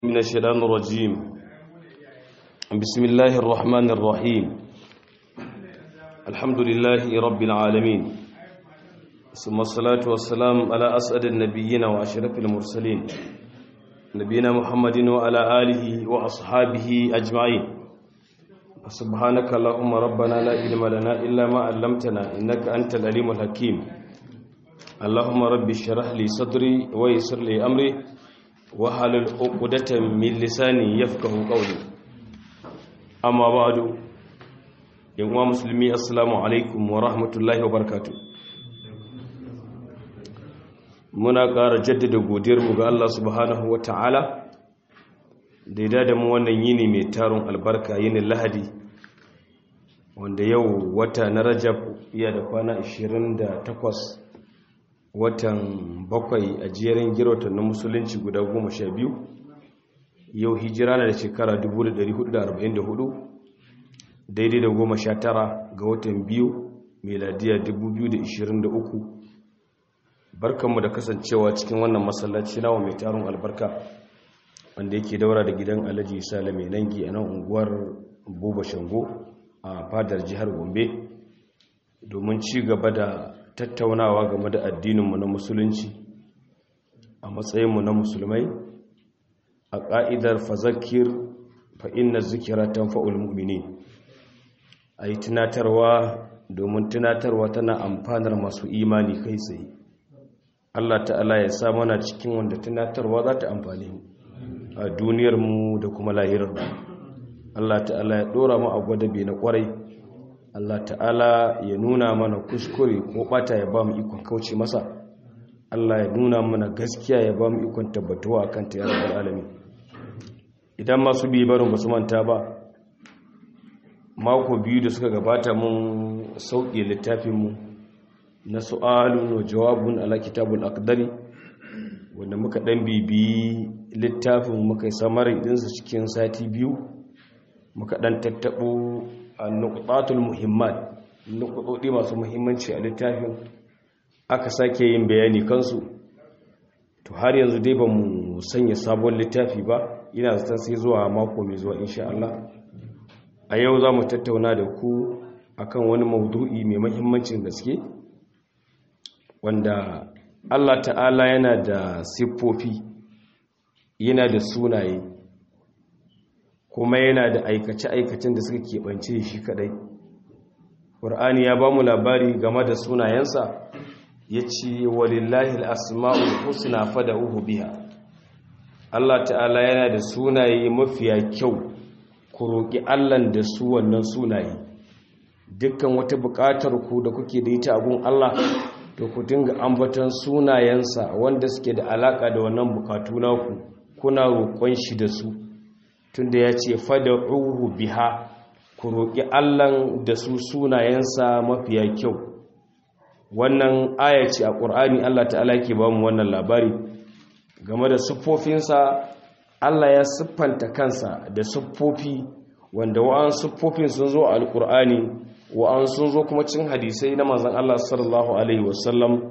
من الشيطان الرجيم بسم الله الرحمن الرحيم الحمد لله رب العالمين ثم الصلاة والسلام على أسعد النبيين وأشرف المرسلين نبينا محمد وعلى آله وأصحابه أجمعين سبحانك اللهم ربنا لا علم لنا إلا ما علمتنا إنك أنت العليم الحكيم اللهم رب اشرح لي صدري ويسر لي أمري wahalul uqdatan min lisani yafqahu qawli amma ba'du yan uwa musulmi assalamu alaikum wa rahmatullahi wa barakatuh muna ƙara jaddada godiyar mu ga Allah subhanahu wa ta'ala da ya da mu wannan yini mai tarun albarka yinin lahadi wanda yau wata na rajab iya da kwana 28 watan bakwai a jerin girautar na musulunci guda goma sha biyu yau hijira na da shekara 1444 daidai da goma sha tara ga watan biyu meladiya 2023 barkanmu da kasancewa cikin wannan masallaci nawa mai tarin albarka wanda yake daura da gidan alhaji sale mai nangi a nan unguwar buba shango a fadar jihar gombe domin ci gaba da tattaunawa game da addininmu na musulunci a matsayinmu na musulmai a ƙa'idar fazakir fa'in na zikira ta fa'ul mummini a yi tunatarwa domin tunatarwa tana amfanar masu imani kai tsaye Allah ta'ala ya sa mana cikin wanda tunatarwa za ta amfani a duniyarmu da kuma lahirarmu Allah ta'ala ya ɗora mu a gwadabe na ƙwarai Allah ta'ala ya nuna mana kuskure ko bata ya ba mu ikon kauce masa Allah ya nuna mana gaskiya ya ba mu ikon tabbatuwa akan ta ya rabbal alamin idan masu bi barin basu manta ba mako biyu da suka gabata mun sauke littafin mu na su'alun wa jawabun ala kitabul aqdari wanda muka dan bibiyi littafin muka yi samari dinsa cikin sati biyu muka dan tattabo nukudatul muhimmat nukudodi masu muhimmanci a littafin aka sake yin bayani kansu to har yanzu dai ba mu sanya sabon littafi ba ina zata sai zuwa mako mai zuwa insha Allah a yau za mu tattauna da ku akan wani maudu'i mai muhimmancin gaske wanda Allah ta'ala yana da siffofi yana da sunaye kuma yana da aikace-aikacen da suka keɓance shi kadai ƙur'ani ya ba mu labari game da sunayensa ya ce walillahi al'asma'ul husna fada uhu biya Allah ta'ala yana da sunaye mafiya kyau ku roƙi Allahn da su wannan sunaye dukkan wata buƙatar ku da kuke da ita abun Allah to ku dinga ambatan sunayensa wanda suke da alaƙa da wannan buƙatu naku kuna roƙon shi da su tunda ya ce fada'uhu biha ku roƙi Allahn da su sunayensa mafiya kyau wannan aya ce a ƙur'ani Allah ta'ala ke ba mu wannan labari game da siffofinsa Allah ya siffanta kansa da siffofi wanda wa'an siffofin sun zo a alƙur'ani wa'an sun zo kuma cin hadisai na manzon Allah sallallahu alaihi wasallam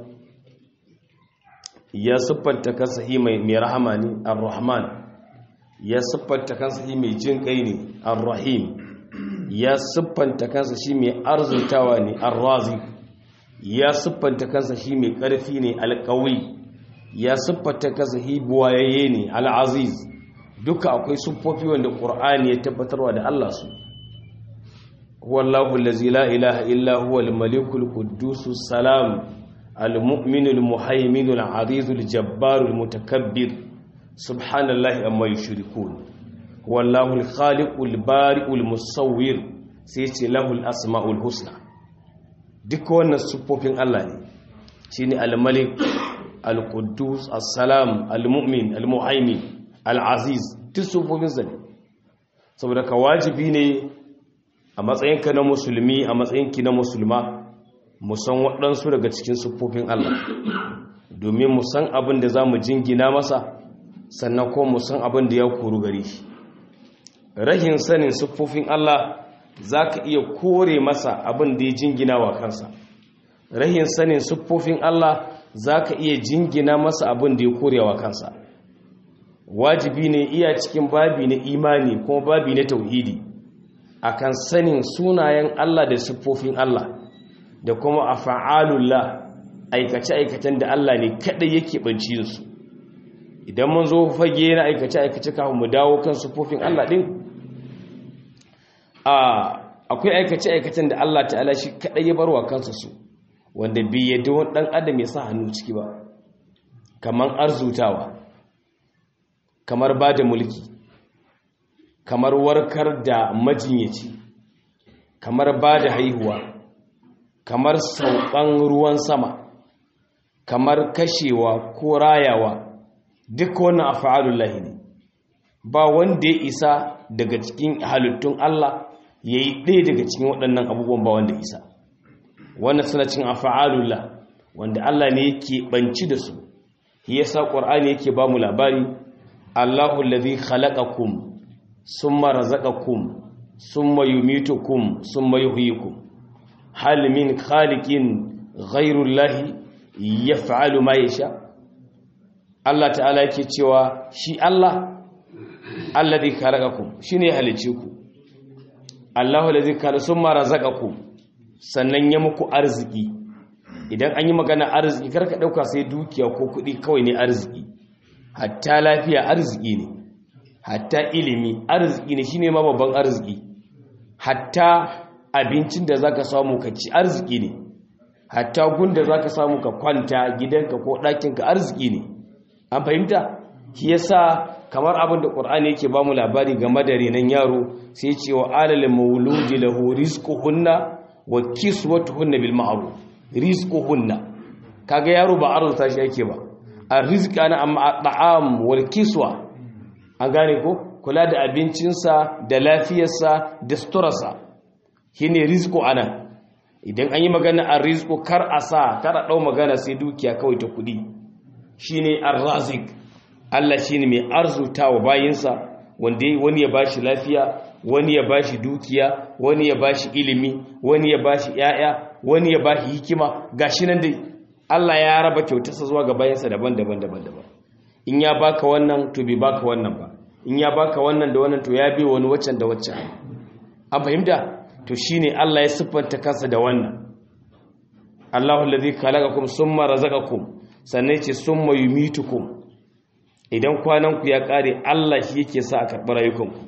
ya siffanta kansa hi mai rahama ne ar-rahman ya siffanta kansa shi mai jin kai ne ar-rahim ya siffanta kansa shi mai arzutawa ne ar-razi ya siffanta kansa shi mai ƙarfi ne al-qawi ya siffanta kansa shi buwaye ne al-aziz duka akwai siffofi wanda qur'ani ya tabbatarwa da Allah su huwallahu allazi la ilaha illa huwa al-malikul quddus salam al-mu'minul muhaiminul azizul jabbarul mutakabbir subhanallahi amma yushrikun wallahu al-khaliqul bari'ul musawwir sai ce lahul asmaul husna duk wannan sufofin Allah ne shine al-malik al-quddus as-salam al-mu'min al-muhaymin al-aziz duk sufofin sa ne saboda ka wajibi ne a matsayinka na musulmi a matsayinki na musulma mu san waɗansu daga cikin sufofin Allah domin mu san abin da za mu jingina masa sannan ko mu san abin da ya koru gare shi rahin sanin siffofin Allah za ka iya kore masa abin da ya jingina wa kansa rahin sanin siffofin Allah za ka iya jingina masa abin da ya kore wa kansa wajibi ne iya cikin babi na imani kuma babi na tauhidi akan sanin sunayen Allah da siffofin Allah da kuma afa'alullah aikace-aikacen da Allah ne kadai yake banci su idan mun zo fage na aikace-aikace kafin mu dawo kan siffofin Allah din akwai aikace-aikacen da Allah ta'ala shi kadai ya barwa kansa su wanda bai yadda wani dan adam ya sa hannu ciki ba kamar arzutawa kamar ba da mulki kamar warkar da majinyaci kamar ba da haihuwa kamar saukan ruwan sama kamar kashewa ko rayawa duk wannan afa'alullahi ne ba wanda ya isa daga cikin halittun Allah ya yi ɗaya daga cikin waɗannan abubuwan ba wanda isa wannan suna cin afa'alullah wanda Allah ne yake banci da su yasa ƙwar'ani yake ba mu labari Allahu allazi khalaqakum summa razaqakum summa yumitukum summa yuhyikum hal min khaliqin ghayru llahi yaf'alu ma yasha Allah ta'ala yake cewa shi Allah allazi khalaqakum shine halice ku Allahu allazi khalaqa summa razaqakum sannan ya muku arziki idan an yi magana arziki karka dauka sai dukiya ko kuɗi kawai ne arziki hatta lafiya arziki ne hatta ilimi arziki ne shine ma babban arziki hatta abincin da zaka samu ka ci arziki ne hatta gunda zaka samu ka kwanta gidanka ko ɗakinka arziki ne an fahimta shi yasa kamar abin da Qur'ani yake ba mu labari game da renan yaro sai ce wa alal mauludi lahu rizquhunna wa kiswatuhunna bil ma'ruf rizquhunna kaga yaro ba arzuta shi yake ba arziki ana amma at'am wal kiswa an gane ko kula da abincinsa da lafiyarsa da suturarsa shine rizqu ana idan an yi magana arrizqu kar a sa kar a dau magana sai dukiya kawai ta kudi shine arrazik Allah shine mai arzutawa bayinsa wanda wani ya bashi lafiya wani ya bashi dukiya wani ya bashi ilimi wani ya bashi yaya wani ya bashi hikima gashi nan dai Allah ya raba kyautarsa zuwa ga bayansa daban-daban daban-daban in ya baka wannan to bai baka wannan ba in ya baka wannan da wannan to ya bi wani waccan da waccan an fahimta to shine Allah ya siffanta kansa da wannan Allahu allazi khalaqakum summa razaqakum sannan yace summa yumitukum idan kwanan ku ya kare Allah shi yake sa a karɓi rayukanku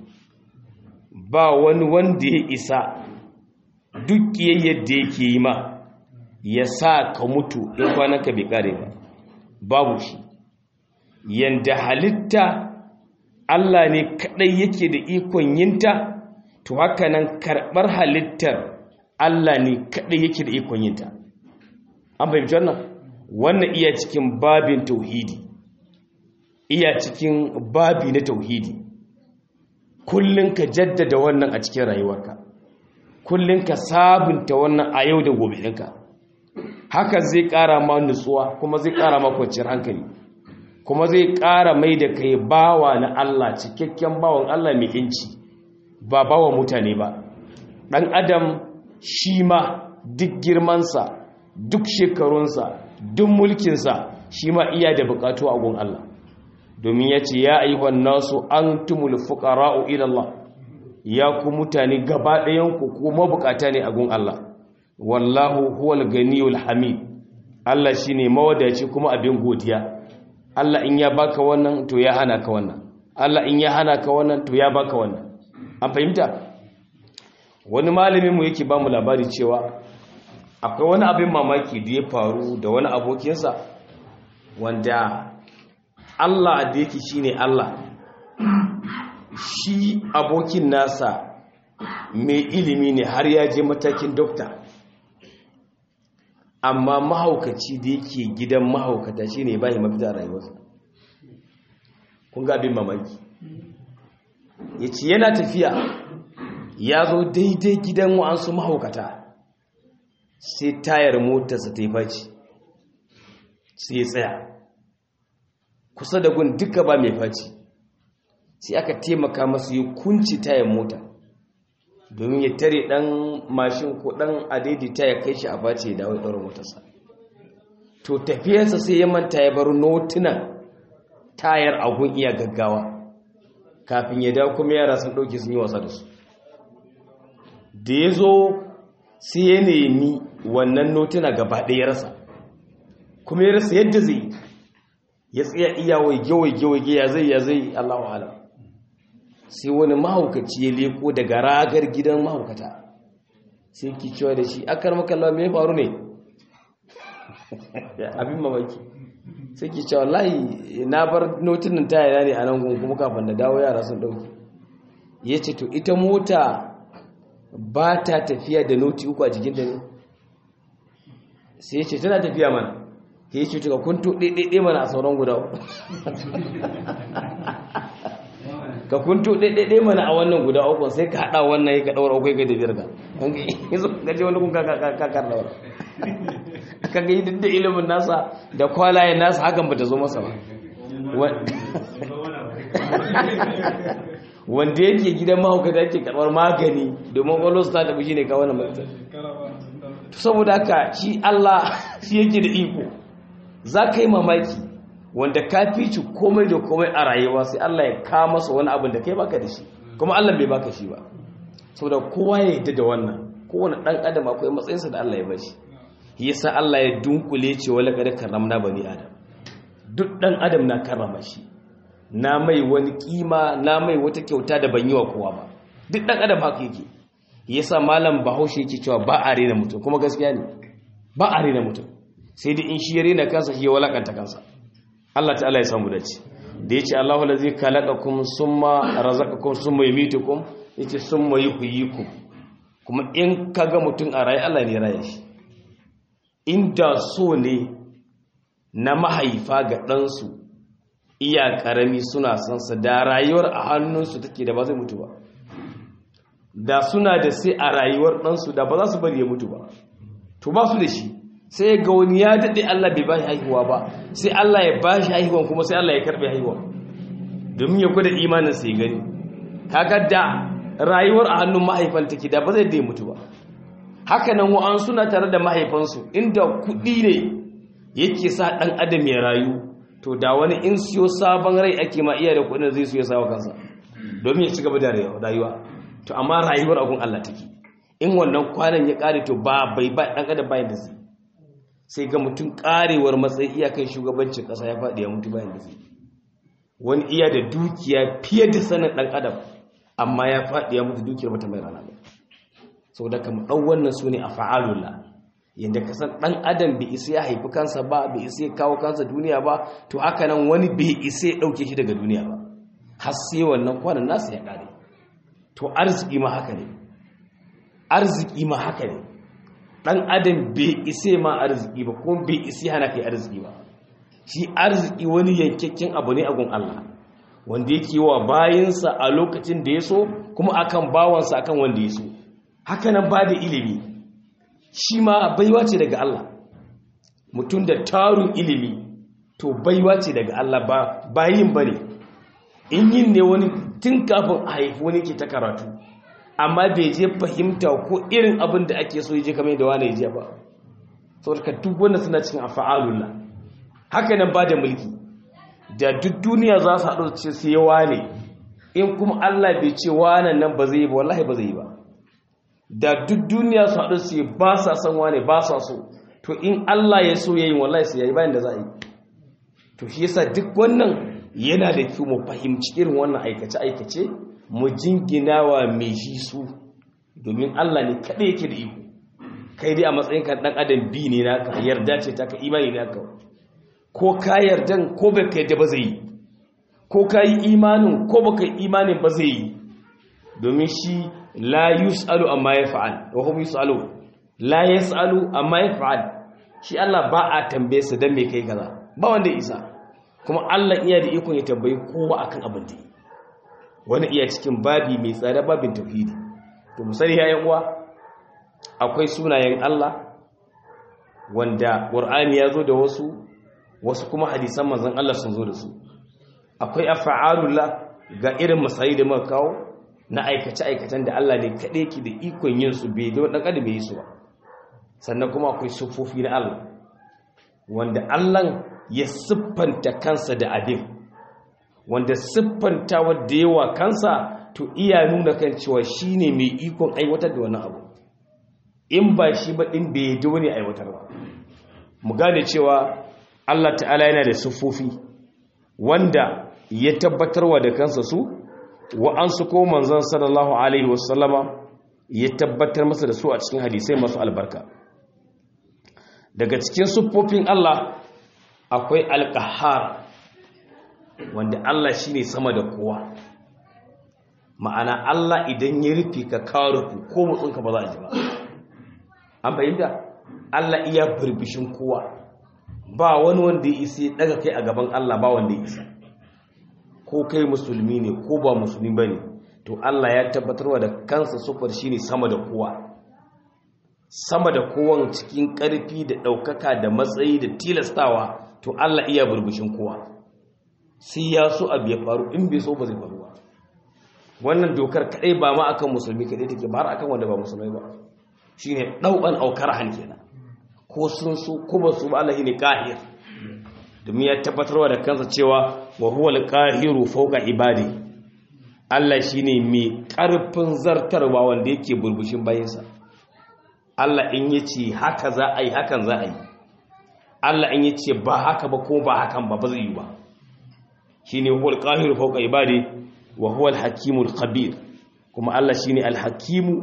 ba wani wanda ya isa duk yadda yake yi ma ya sa ka mutu in kwananka bai kare ba babu shi yanda halitta Allah ne kadai yake da ikon yinta to haka nan karɓar halittar Allah ne kadai yake da ikon yinta an fahimci wannan wannan iya cikin babin tauhidi iya cikin babi na tauhidi kullun ka jaddada wannan a cikin rayuwarka kullun ka sabunta wannan a yau da gobe ɗinka haka zai ƙara ma nutsuwa kuma zai ƙara ma kwanciyar hankali kuma zai ƙara mai da kai bawa na Allah cikakken bawan Allah mai inci ba bawa mutane ba ɗan adam shi ma duk girmansa duk shekarunsa duk mulkinsa shi ma iya da buƙatu a gun Allah domin ya ce ya ayyuhan nasu an tumul fuqara'u ila Allah ya ku mutane gaba ɗayanku ko mabukata ne a gun Allah wallahu huwal ganiyul hamid Allah shine mawadaci kuma abin godiya Allah in ya baka wannan to ya hana ka wannan Allah in ya hana ka wannan to ya baka wannan an fahimta wani malamin mu yake ba mu labari cewa akwai wani abin mamaki da ya faru da wani abokinsa wanda Allah da yake shine Allah shi abokin nasa mai ilimi ne har ya je matakin dokta amma mahaukaci da yake gidan mahaukata shi ne bayi mafita a rayuwarsa kun ga abin mamaki ya ce yana tafiya ya zo daidai gidan wa'ansu mahaukata sai tayar motarsa ta yi faci sai ya tsaya kusa da gun duka ba mai faci sai aka taimaka masu yi kunci tayar mota domin ya tare dan mashin ko dan adaidaita ya kai shi a face ya dawo ɗaura motarsa to tafiyarsa sai ya manta ya bar notunan tayar agun iya gaggawa kafin ya dawo kuma yara sun ɗauke sun yi wasa da su da ya zo sai ya nemi wannan notuna gaba ɗaya rasa kuma ya rasa yadda zai ya tsaya iya waige waige waige ya zai ya zai Allahu alam sai wani mahaukaci ya leko daga ragar gidan mahaukata sai ki cewa da shi akar maka Allah me faru ne abin mamaki sai ki cewa wallahi na bar notunan taya ne a nan gun kuma kafin da dawo yara sun dauki yace to ita mota ba ta tafiya da noti uku a jikin da ne sai yace tana tafiya mana ke yi cutuka kun tuɗe ɗaiɗe mana a sauran guda ka kun tuɗe ɗaiɗe mana a wannan guda uku sai ka haɗa wannan ya ka ɗaura uku ga da biyar ka gaji wani kun kakar ɗaura ka ga yi duk da ilimin nasa da kwalayen nasa hakan ba ta zo masa ba wanda yake gidan mahaukata yake karɓar magani domin ƙwallo ta tafi shi ne kawo na mutum saboda haka shi Allah shi yake da iko za ka yi mamaki wanda ka fi ci komai da komai a rayuwa sai Allah ya ka masa wani abin da kai baka da shi kuma Allah bai baka shi ba saboda kowa ya yadda da wannan kowane dan adam akwai matsayinsa da Allah ya bashi yasa Allah ya dunkule ce wala kada karramna bani adam duk dan adam na karrama shi na mai wani kima na mai wata kyauta da ban yi wa kowa ba duk dan adam haka yake yasa malam bahaushe yake cewa ba a rena mutum kuma gaskiya ne ba a rena mutum sai dai in shi ya rena kansa shi ya walakanta kansa Allah ta'ala ya samu dace da yace Allahu allazi khalaqakum summa razaqakum summa yumitukum yace summa yuhyikum kuma in kaga mutum a raye Allah ne raye shi inda so ne na mahaifa ga ɗansu iya ƙarami suna son sa da rayuwar a hannunsu take da ba zai mutu ba da suna da sai a rayuwar ɗansu da ba za su bari ya mutu ba to ba su da shi sai ga wani ya daɗe Allah bai ba shi haihuwa ba sai Allah ya ba shi haihuwan kuma sai Allah ya karɓe haihuwa domin ya gwada imanin sai gani kaga da rayuwar a hannun mahaifan take da ba zai da mutu ba haka nan wa'an suna tare da mahaifansu inda kuɗi ne yake sa ɗan adam ya rayu to da wani in siyo sabon rai ake ma iya da kuɗin zai siyo sawa kansa domin ya ci gaba da rayuwa to amma rayuwar agun Allah take in wannan kwanan ya ƙare to ba bai ba ɗan adam bayan da zai sai ga mutum ƙarewar matsayi iyakan shugabancin ƙasa ya faɗi ya mutu bayan da zai wani iya da dukiya fiye da sanin ɗan adam amma ya faɗi ya mutu dukiyar mata mai rana ba sau da kama ɗan wannan su ne a fa'alula yadda ka san ɗan adam bai isa ya haifi kansa ba bai isa ya kawo kansa duniya ba to haka nan wani bai isa ya ɗauke shi daga duniya ba har sai wannan kwanan nasa ya ƙare to arziki ma haka ne arziki ma haka ne ɗan adam bai isa ma arziki ba kuma bai isa hana kai arziki ba shi arziki wani yankakken abu ne a gun Allah wanda yake wa bayansa a lokacin da ya so kuma akan bawansa akan wanda ya so hakanan ba da ilimi shi ma baiwa ce daga Allah mutum da tarun ilimi to baiwa ce daga Allah ba bayin ba ne in yin ne wani tun kafin a haifi wani ke ta karatu amma bai je fahimta ko irin abin da ake so ya je kamar da wani ya je ba saboda duk wanda suna cikin afa'alullah hakanan ba da mulki da duk duniya za su haɗu ce sai wane in kuma Allah bai ce wanan nan ba zai yi ba wallahi ba zai yi ba da duk duniya su haɗu su ba sa san wane ba sa so to in Allah ya so yayin wallahi sai yayi bayan da za a yi to shi yasa duk wannan yana da kyau mu fahimci irin wannan aikace aikace mu jinginawa mai shi su domin Allah ne kada yake da iko kai dai a matsayin ka dan adam bi ne naka yarda ce ta ka imani naka ko ka yardan ko bai ka yadda ba zai yi ko ka yi imanin ko ba ka yi imanin ba zai yi domin shi la yus'alu amma ya fa'al wa hum yus'alu la yas'alu amma ya fa'al shi Allah ba a tambaye sa dan me kai kaza ba wanda ya isa kuma Allah iya da ikon ya tambayi kowa akan abin da wani iya cikin babi mai tsada babin tauhidi to musali ya uwa akwai sunayen Allah wanda Qur'ani ya zo da wasu wasu kuma hadisan manzon Allah sun zo da su akwai af'alullah ga irin masayi da muka kawo na aikace aikacen da Allah ne kaɗai ki da ikon yin su bai da dan adam bai yi su ba sannan kuma akwai sufofi na Allah wanda Allah ya siffanta kansa da abin wanda siffantawa da yawa kansa to iya nuna kan cewa shine mai ikon aiwatar da wannan abu in ba shi ba din bai yi wani aiwatar ba mu gane cewa Allah ta'ala yana da siffofi wanda ya tabbatarwa da kansa su wa'ansu ko manzon sallallahu alaihi wasallama ya tabbatar masa da su a cikin hadisai masu albarka daga cikin siffofin Allah akwai alƙahar wanda Allah shine sama da kowa ma'ana Allah idan ya rufe ka karufu ko mutsunka ba za a ji ba an fahimta Allah iya birbishin kowa ba wani wanda ya isa ya daga kai a gaban Allah ba wanda ya isa ko kai musulmi ne ko ba musulmi ba ne to Allah ya tabbatarwa da kansa sufar shine sama da kowa sama da kowan cikin ƙarfi da ɗaukaka da matsayi da tilastawa to Allah iya burbushin kowa sai ya so abu ya faru in bai so ba zai faru ba wannan dokar kaɗai ba ma akan musulmi kaɗai take ba har akan wanda ba musulmai ba shine ɗaukan aukar han kenan ko sun so ko ba su ba Allah ne qahir domin ya tabbatarwa da kansa cewa wa huwa al-qahiru fawqa ibadi Allah shine mai ƙarfin zartarwa wanda yake burbushin bayinsa Allah in yace haka za a yi hakan za a yi Allah in yace ba haka ba ko ba hakan ba ba zai yi ba shine huwa al-qahiru fawqa ibadi wa huwa al-hakimul khabir kuma Allah shine al-hakimu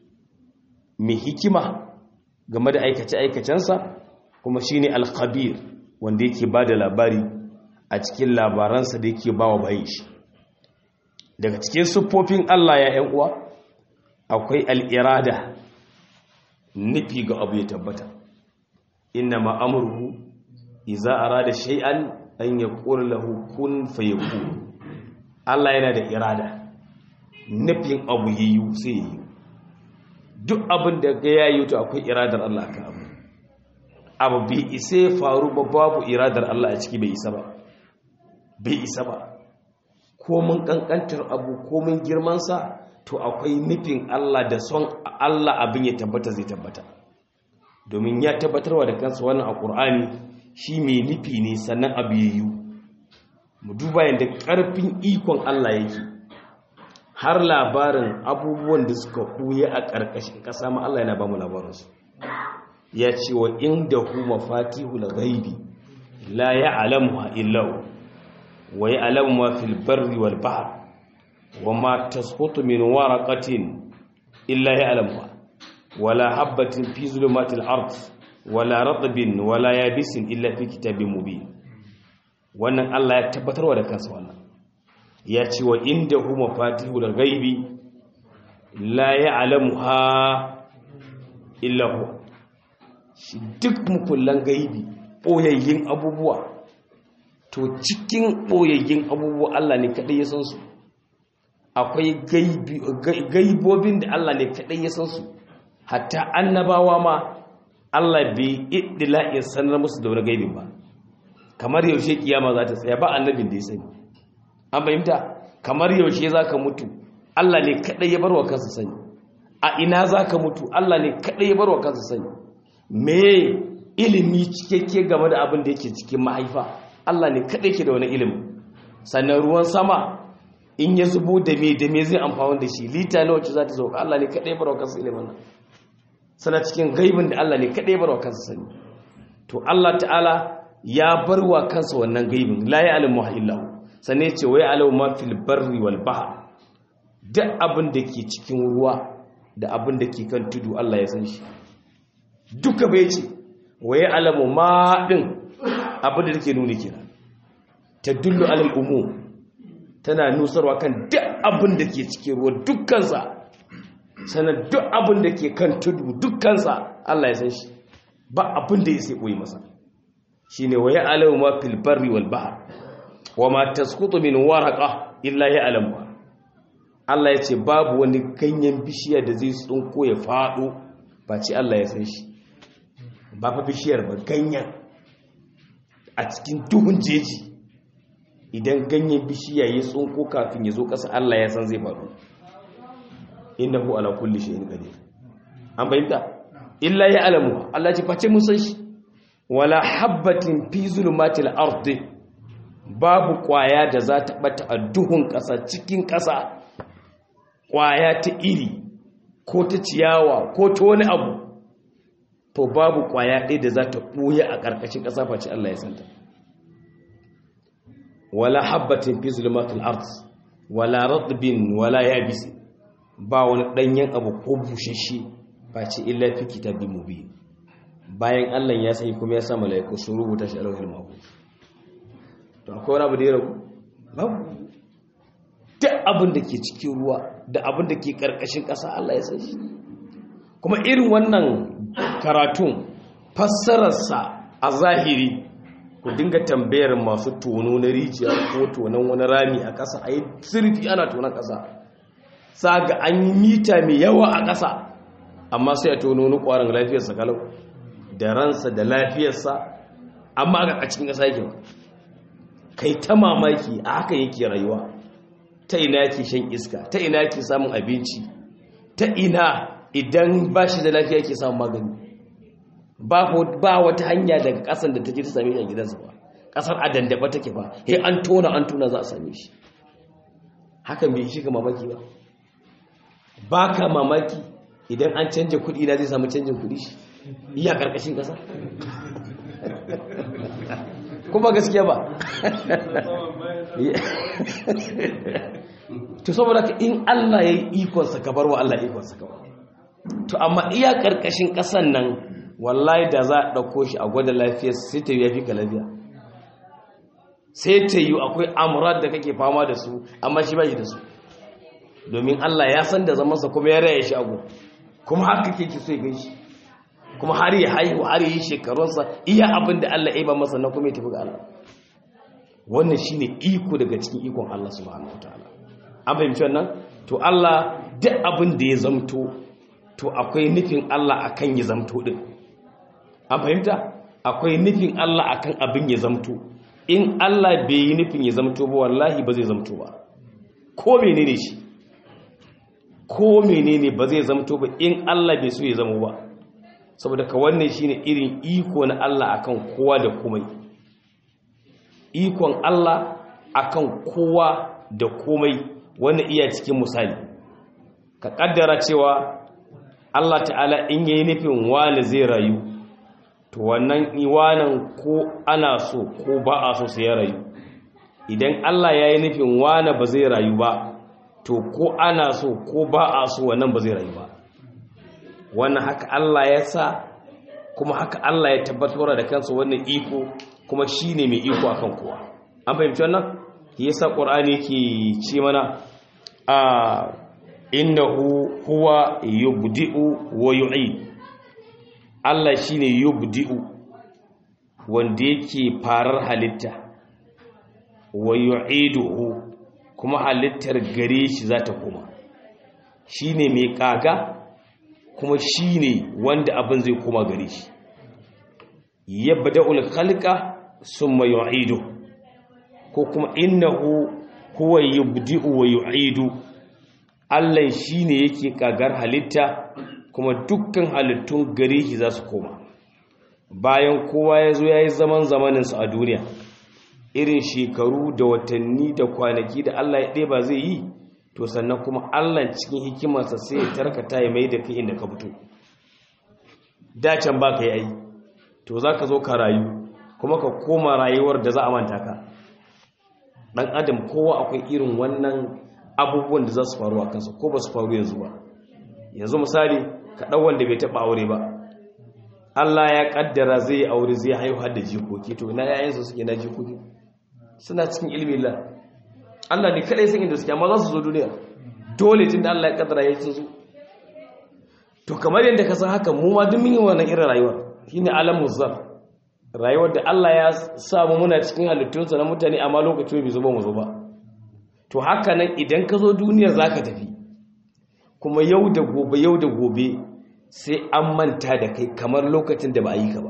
mai hikima game da aikace aikacensa kuma shine al-khabir wanda yake bada labari a cikin labaransa da yake bawa bayin shi daga cikin siffofin Allah ya ƴan uwa akwai al-irada nufi ga abu ya tabbata inna ma amruhu idza arada shay'an an yaqula lahu kun fayakun Allah yana da irada nufin abu yayi sai yayi duk abin da ga yayi to akwai iradar Allah kan abu abu bai isa ya faru ba babu iradar Allah a ciki bai isa ba bai isa ba ko mun kankantar abu ko mun girman sa to akwai nufin Allah da son Allah abin ya tabbata zai tabbata domin ya tabbatarwa da kansa wannan a Qur'ani shi mai nufi ne sannan abu yayi mu duba yadda ƙarfin ikon Allah yake har labarin abubuwan da suka ɓuya a ƙarƙashin ƙasa ma Allah yana ba mu labarinsu ya ce wa inda hu mafatihul ghaibi la ya'lamuha illa hu wa ya'lamu ma fil barri wal bahr wa ma tasqutu min waraqatin illa ya'lamuha wala habatin fi zulumatil ard wala ratbin wala yabisin illa fi kitabin mubin wannan Allah ya tabbatarwa da kansa wannan ya ce wa inda hu mafatihul ghaibi la ya'lamuha illa hu shi duk mukullan gaibi boyayyin abubuwa to cikin boyayyin abubuwa Allah ne kadai ya san su akwai gaibobin da Allah ne kadai ya san su hatta annabawa ma Allah bai iddila'in sanar musu da wani gaibin ba kamar yaushe kiyama za ta tsaya ba annabin da ya sani an fahimta kamar yaushe za ka mutu Allah ne kaɗai ya barwa kansa sani a ina za ka mutu Allah ne kaɗai ya barwa kansa sani me ilimi cikakke game da abin da yake cikin mahaifa Allah ne kaɗai ke da wani ilimi sannan ruwan sama in ya zubo da me da me zai amfani da shi lita na wacce za ta sauka Allah ne kaɗai ya barwa kansa ilimin nan sana cikin gaibin da Allah ne kaɗai ya barwa kansa sani to Allah ta'ala ya bar wa kansa wannan gaibin la ya alimu illahu sannan ce wai alamu ma fil barri wal bahr duk abin da ke cikin ruwa da abin da ke kan tudu Allah ya san shi duka bai ce wai alamu ma din abin da take nuni kenan tadullu alal umum tana nusarwa kan duk abin da ke cikin ruwa dukkansa sannan duk abin da ke kan tudu dukkansa Allah ya san shi ba abin da ya sai koyi masa shine wa ya'lamu ma fil barri wal bahr wa ma tasqutu min waraqa illa ya'lamu Allah ya ce babu wani ganyen bishiya da zai tsunko ya fado ba ce Allah ya san shi ba fa bishiyar ba ganyen a cikin duhun jeji idan ganyen bishiya ya tsunko kafin ya zo ƙasa Allah ya san zai faru innahu ala kulli shay'in qadir an bayyana illa ya'lamu Allah ya ce face mun san shi wala habbatin fi zulumatil ardi babu kwaya da za ta bata a duhun ƙasa cikin ƙasa kwaya ta iri ko ta ciyawa ko ta wani abu to babu kwaya ɗaya da za ta ɓoye a ƙarƙashin ƙasa face Allah ya santa wala habbatin fi zulmatil ard wala ratbin wala yabis ba wani ɗanyen abu ko bushashe face illa fi kitabin mubin bayan Allah ya sani kuma ya sa malaiku sun rubuta shi a lauhil mahfuz to akwai wani abu da ya ragu babu duk abin da ke cikin ruwa da abin da ke ƙarƙashin ƙasa Allah ya san shi kuma irin wannan karatun fassararsa a zahiri ku dinga tambayar masu tono na rijiya ko tonon wani rami a ƙasa a yi sirfi ana tonon ƙasa sa ga an yi mita mai yawa a ƙasa amma sai a tono wani ƙwarin lafiyarsa kalau da ransa da lafiyarsa amma a cikin ƙasa yake ba kai ta mamaki a haka yake rayuwa ta ina yake shan iska ta ina yake samun abinci ta ina idan ba shi da lafiya yake samun magani ba wata hanya daga kasan da take ta same shi a gidansa ba kasar a dandaba take ba he an tona an tona za a same shi hakan bai shi ka mamaki ba ba ka mamaki idan an canja kuɗi na zai samu canjin kuɗi shi iya ƙarƙashin ƙasa kuma gaskiya ba to saboda ka in Allah ya yi ikonsa ka bar wa Allah ikonsa ka to amma iya ƙarƙashin ƙasan nan wallahi da za a ɗauko shi a gwada lafiyar sai ta yi ya fi ka lafiya sai ta yi akwai amurar da kake fama da su amma shi ba shi da su domin Allah ya san da zamansa kuma ya raya shi agu kuma haka ke ki so ya gaishe kuma har ya haihu har yi shekarunsa iya abin da Allah ya ba masa na kuma ya tafi ga Allah wannan shine iko daga cikin ikon Allah subhanahu wataala an fahimci wannan to Allah duk abin da ya zamto to akwai nufin Allah akan ya zamto din an fahimta akwai nufin Allah akan abin ya zamto in Allah bai yi nufin ya zamto ba wallahi ba zai zamto ba ko menene shi ko menene ba zai zamto ba in Allah bai so ya zamo ba saboda ka wannan shine irin iko na Allah akan kowa da komai ikon Allah akan kowa da komai wannan iya cikin misali ka kaddara cewa Allah ta'ala in yayi nufin wani zai rayu to wannan iwanan ko ana so ko ba a so sai ya rayu idan Allah yayi nufin wani ba zai rayu ba to ko ana so ko ba a so wannan ba zai rayu ba wannan haka Allah ya sa kuma haka Allah ya tabbatar da kansa wannan iko kuma shine mai iko akan kowa an fahimci wannan yasa qur'ani yake ce mana a innahu huwa yubdi'u wa yu'id Allah shine yubdi'u wanda yake farar halitta wa yu'iduhu kuma halittar gare shi za ta koma shine mai kaga kuma shine wanda abin zai koma gare shi yabda'ul khalqa summa yu'idu ko kuma innahu huwa yubdi'u wa yu'idu Allah shine yake kagar halitta kuma dukkan halittun gare shi za su koma bayan kowa ya zo ya yi zaman zamaninsa a duniya irin shekaru da watanni da kwanaki da Allah ya ɗeba zai yi to sannan kuma Allah cikin hikimarsa sai ya tarkata ya mai da kai inda ka fito dacen ba ka yi ai to za ka zo ka rayu kuma ka koma rayuwar da za a manta ka ɗan adam kowa akwai irin wannan abubuwan da za su faru a kansa ko ba su faru yanzu ba yanzu misali ka ɗan wanda bai taɓa aure ba Allah ya ƙaddara zai aure zai haihu har da jikoki to ina yayansu suke na jikoki suna cikin ilmi Allah Allah ne kadai san inda suke amma za su zo duniya dole tun da Allah ya ƙaddara ya ci su to kamar yadda ka san haka mu ma duk mun yi wannan irin rayuwa shine alamu zar rayuwar da Allah ya sa mu muna cikin halittunsa na mutane amma lokaci bai zo ba mu zo ba to haka nan idan ka zo duniyar zaka tafi kuma yau da gobe yau da gobe sai an manta da kai kamar lokacin da ba a yi ka ba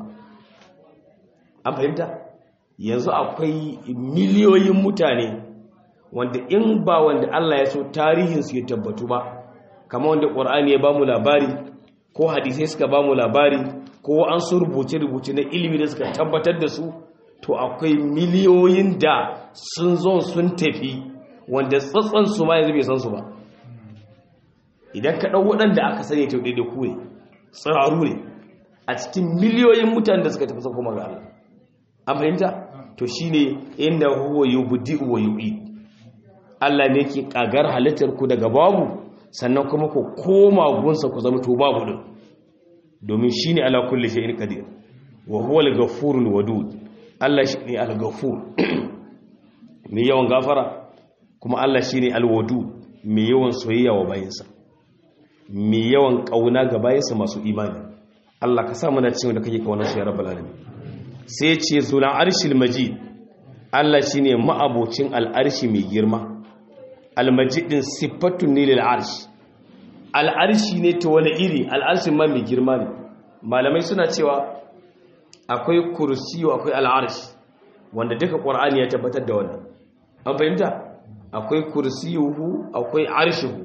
an fahimta yanzu akwai miliyoyin mutane wanda in ba wanda Allah ya so tarihinsu ya tabbatu ba kamar wanda ƙwar'ani ya ba mu labari ko hadisai suka ba mu labari ko an su rubuce-rubuce na ilimi da suka tabbatar da su to akwai miliyoyin da sun zo sun tafi wanda tsatson su ma yanzu bai san su ba idan ka ɗau waɗanda aka sani ta ɗaiɗe ku ne tsiraru ne a cikin miliyoyin mutane da suka tafi sun kuma ga Allah an fahimta to shine inda huwa yubdi wa yu'id Allah ne ke kagar halittar ku daga babu sannan kuma ku koma gunsa ku zama to babu din domin shine ala kulli shay'in qadir wa huwa al-ghafurul wadud Allah shine al-ghafur mai yawan gafara kuma Allah shine al-wadud mai yawan soyayya wa bayinsa mai yawan kauna ga bayinsa masu imani Allah ka sa muna cewa da kake kauna su ya rabbal alamin sai ce zulan arshil majid Allah shine ma'abocin al'arshi mai girma al-majid din sifatun ne lil arsh al'arshi ne ta wani iri al'arshin ma mai girma ne malamai suna cewa akwai kursiyo akwai al'arshi wanda duka qur'ani ya tabbatar da wannan an fahimta akwai kursiyuhu akwai arshihu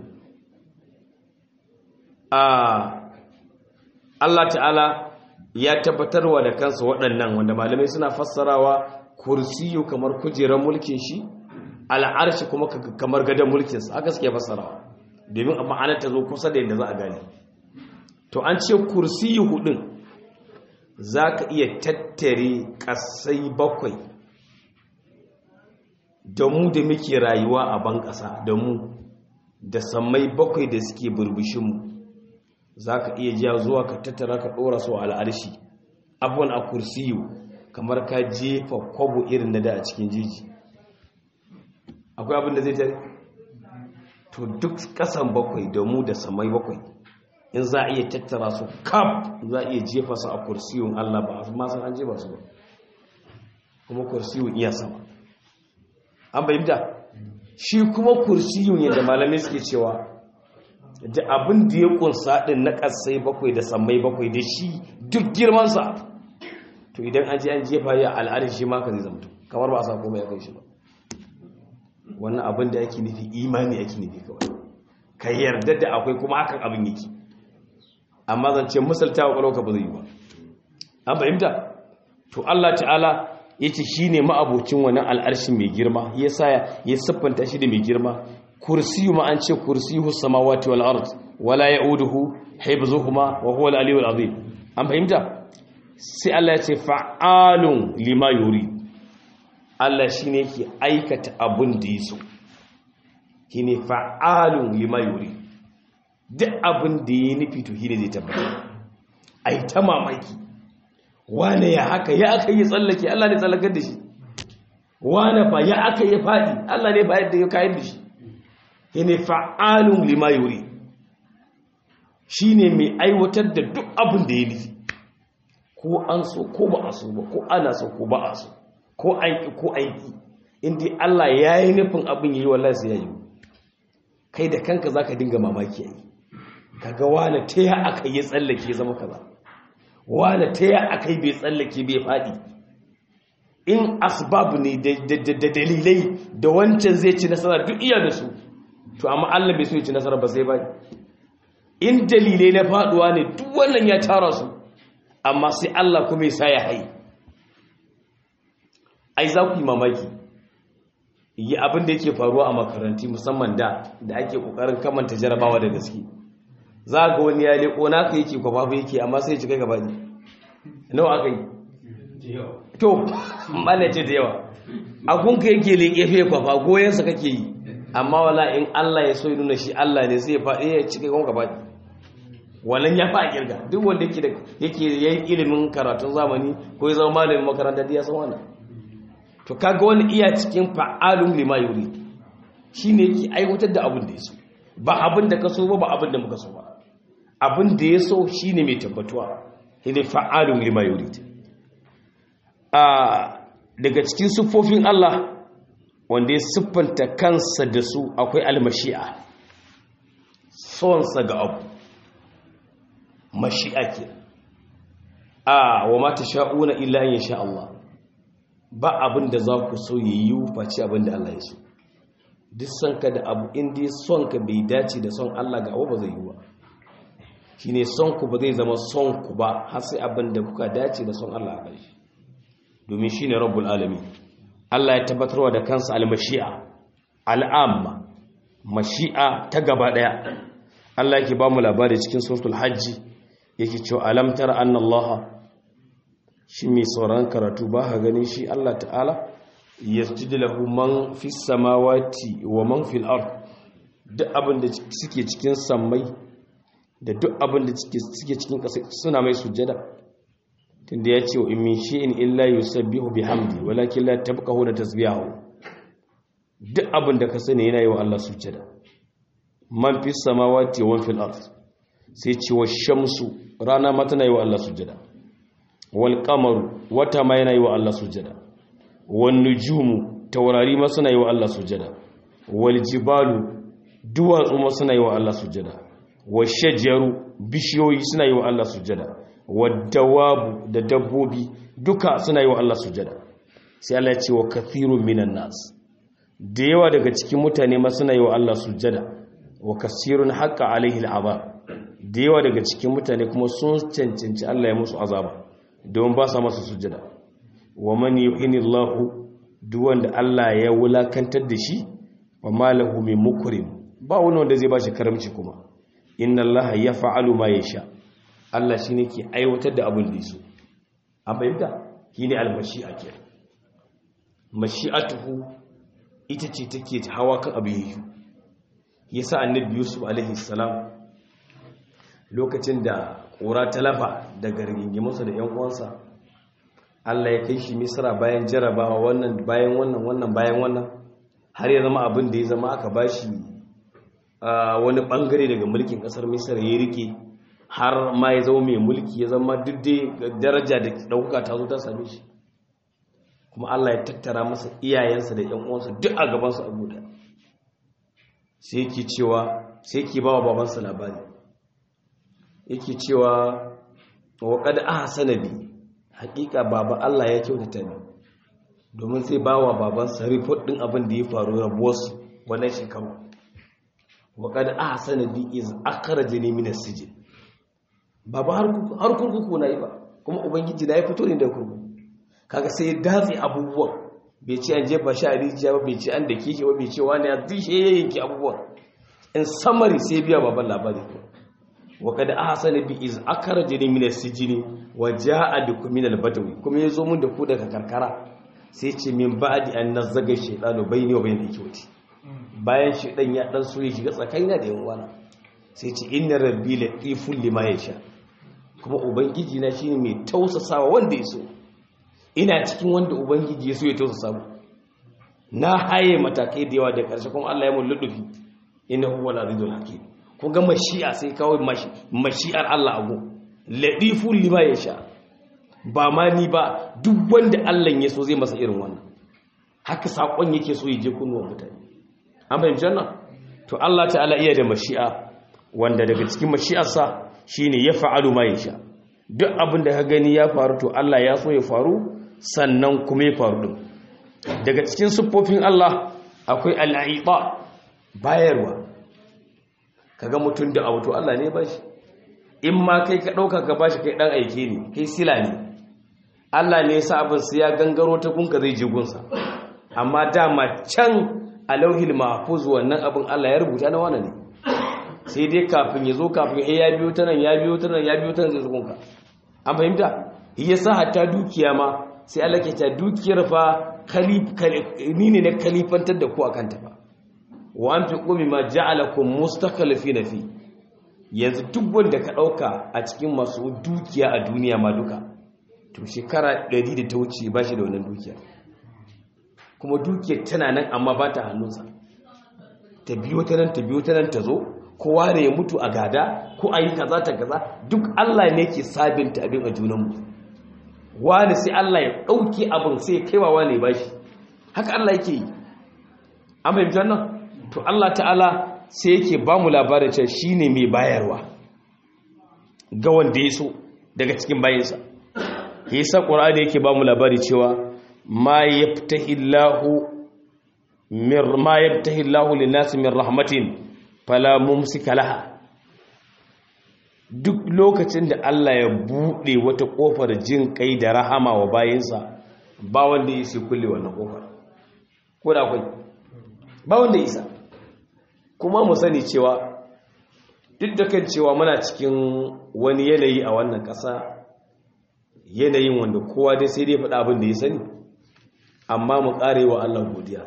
a Allah ta'ala ya tabbatarwa da kansa waɗannan wanda malamai suna fassarawa kursiyu kamar kujerar mulkin shi al'arshi kuma kamar gadon mulkinsa haka suke fassarawa domin a ma'anar ta zo kusa da yadda za a gane to an ce kursiyu hudun za ka iya tattare ƙasai bakwai da mu da muke rayuwa a ban ƙasa da mu da sammai bakwai da suke burbushinmu za ka iya jiya zuwa ka tattara ka ɗora su al'arshi abuwan a kursiyu kamar ka jefa kwabo irin na da a cikin jiji akwai abin da zai tare to duk ƙasan bakwai da mu da samai bakwai in za a iya tattara su kaf za a iya jefa su a kursiyun allah ba a masan an jefa su ba kuma kursiyun iya sama an bayyanta shi kuma kursiyun yadda malamai suke cewa da abin da ya kunsa din na kasai bakwai da sammai bakwai da shi duk girmansa to idan an je an jefa ya al'adar shi ma ka zai zamto kamar ba a sa komai ya kai shi ba wannan abin da yake nufi imani yake nufi kawai ka yarda da akwai kuma hakan abin yake amma zance misalta wa kwalauka ba zai yi ba an fahimta to Allah ta'ala yace shine ma'abocin wannan al'arshin mai girma yasa ya siffanta shi da mai girma kursiyu ma an ce kursiyu samawati wal ard wala yauduhu hibzuhuma wa huwa al aliyyul azim an fahimta sai Allah ya ce fa'alun lima yuri Allah shine yake aikata abun da yaso shine fa'alun lima yuri duk abun da yayi nufi to shine zai tabbata ai ta mamaki wane ya haka ya aka yi tsallake Allah ne tsallakar da shi wane fa ya aka yi fadi Allah ne ba yadda ya kayar da shi ne fa'alun lima yuri shi ne mai aiwatar da duk abin da ya nufi ko an so ko ba a so ba ko ana so ko ba a so ko aiki ko aiki inda Allah ya yi nufin abin yi wallah sai ya yi kai da kanka za ka dinga mamaki yayi kaga wane ta ya aka yi tsallake zama kaza wane ta ya aka yi bai tsallake bai faɗi in asbabu ne da dalilai da wancan zai ci nasara duk iya da su to amma Allah bai so ya ci nasara ba sai ba in dalilai na faduwa ne duk wannan ya tara su amma sai Allah kuma ya sa ya hai ai za ku yi mamaki yi abin da yake faruwa a makaranti musamman da da ake kokarin kamanta jarabawa da gaske za ga wani ya leko naka yake kwafafa yake amma sai ya ci kai gaba ne nawa aka yi to ce da yawa agunka yake leƙe fiye kwafa goyensa kake yi amma wala in Allah ya so ya nuna shi Allah ne sai ya faɗi ya cike kuma gaba wannan ya fa kirga duk wanda yake da yake yayin ilimin karatun zamani ko ya zama malamin makaranta da ya san wannan to kaga wani iya cikin fa'alun lima yuri shine yake aiwatar da abin da ya so ba abin da ka so ba ba abin da muka so ba abin da ya so shine mai tabbatuwa shine fa'alun lima yuri a daga cikin siffofin Allah wanda ya siffanta kansa da su akwai almashi'a sonsa ga abu mashi'a ke a wa mata sha'una illa yin sha Allah ba abin da za ku so yi yi face abin da Allah ya so duk son ka da abu inda son ka bai dace da son Allah ga abu ba zai yi ba shi ne son ku ba zai zama son ku ba har sai abin da kuka dace da son Allah a ƙarshe domin shine rabbul alamin Allah ya tabbatarwa da kansa al-mashi'a al'amma mashi'a ta gaba daya Allah yake ba mu labari cikin suratul hajji yake cewa alam tara anna Allah shi mai sauran karatu ba ha ganin shi Allah ta'ala yasjudu lahu man fis samawati wa man fil ard duk abin da suke cikin sammai da duk abin da suke cikin ƙasa suna mai sujjada tunda ya ce wa in min shay'in illa yusabbihu bihamdi walakin la tabqahu da tasbihahu duk abin da ka sani yana yi wa Allah sujjada man fis samawati wa man fil ard sai ce wa shamsu rana ma tana yi wa Allah sujjada wal qamaru wata ma yana yi wa Allah sujjada wan nujumu taurari ma suna yi wa Allah sujjada wal jibalu duwatsu ma suna yi wa Allah sujjada wa shajaru bishiyoyi suna yi wa Allah sujjada wa dawabu da dabbobi duka suna yi wa Allah sujjada sai Allah ya ce wa kathirun minan nas da yawa daga cikin mutane ma suna yi wa Allah sujjada wa kasirun haqqa alaihi al'azab da yawa daga cikin mutane kuma sun cancanci Allah ya musu azaba don ba sa masa sujjada wa man yuhinillahu duk wanda Allah ya wulakantar da shi wa malahu min mukrim ba wani wanda zai bashi karamci kuma inna Allah yaf'alu ma yasha Allah shine ke aiwatar da abin da yaso an bayyana shine al-mashi'a ke mashi'atuhu ita ce take hawa kan abu yayi yasa annabi Yusuf alaihi salam lokacin da ƙura ta lafa daga rigingimunsa da 'yan uwansa Allah ya kai shi misra bayan jarabawa wannan bayan wannan wannan bayan wannan har ya zama abin da ya zama aka ba shi wani bangare daga mulkin ƙasar misra ya rike har ma ya zama mai mulki ya zama duk daraja da ɗauka ta zo ta same shi kuma Allah ya tattara masa iyayensa da 'yan uwansa duk a gabansu a guda sai ke cewa sai ke ba wa babansa labari yake cewa wa kad ahsana bi hakika baba Allah ya kyautata ni domin sai bawa baban sa report din abin da ya faru rabuwar su wannan shekaru wa kad ahsana bi iz akhrajani min as-sijn baba har har kurkuku na yi ba kuma ubangiji na ya fito ne da kurkuku kaga sai ya datse abubuwan bai ce an jefa shi a rijiya ba bai ce an dake shi ba bai ce wani ya dishe yayyanki abubuwan in summary sai biya baban labari وقد أحسن بي إذ أخرجني من السجن وجاء بكم من البدو كما يزو من دكو daga karkara sai ce min ba'di an nazzaga shaytanu bayni wa bayna ikwati bayan shaytan ya dan so ya shiga tsakaina da yan uwana sai ce inna rabbi latiful lima yasha kuma ubangiji na shine mai tausasawa wanda ya so ina cikin wanda ubangiji ya so ya tausasa mu na haye matakai da yawa da karshe kuma Allah ya mun ludufi innahu wal azizul hakim ku ga mashi'a sai kawai mashi'ar Allah ago ladifu lima ya sha ba ma ni ba duk wanda Allah ya so zai masa irin wannan haka sakon yake so ya je kunnuwan mutane an fahimci wannan to Allah ta'ala iya da mashi'a wanda daga cikin mashi'arsa shine ya fa'alu ma ya sha duk abin da ka gani ya faru to Allah ya so ya faru sannan kuma ya faru din daga cikin siffofin Allah akwai al'aita bayarwa kaga mutum da abu to Allah ne ba shi in ma kai ka ɗauka ka ba shi kai ɗan aike ne kai sila ne Allah ne ya sa abin su ya gangaro ta gunka zai je gunsa amma dama can a lauhil mahfuz wannan abin Allah ya rubuta na wani ne sai dai kafin ya zo kafin ya biyo ta nan ya biyo ta nan ya biyo ta nan zai gunka an fahimta ya sa hatta dukiya ma sai Allah ke ta dukiyar fa ni ne na kalifantar da ku akan ta fa wa an fi ƙomi ma ja'alakun mustakalifi na fi yanzu duk wanda ka ɗauka a cikin masu dukiya a duniya ma duka to shekara 100 da ta wuce ba shi da wannan dukiya kuma dukiyar tana nan amma ba ta hannunsa ta biyo ta nan ta biyo ta nan ta zo kowa ne ya mutu a gada ko a yi kaza ta kaza duk Allah ne ke sabinta abin a junanmu wani sai Allah ya ɗauki abin sai ya kaiwa wani ba shi haka Allah yake yi an fahimci wannan to Allah ta'ala sai yake ba mu labarin cewa shi ne mai bayarwa ga wanda ya so daga cikin bayansa ya sa ƙura da yake ba mu labari cewa ma ya fitahi lahu linnasi min rahmatin fala mumsika laha duk lokacin da Allah ya buɗe wata ƙofar jin kai da rahama wa bayansa ba wanda ya isa kulle wannan kofar ko da akwai ba wanda ya isa kuma mu sani cewa duk da kan cewa muna cikin wani yanayi a wannan ƙasa yanayin wanda kowa dai sai dai faɗa abin da ya sani amma mu ƙare wa Allah godiya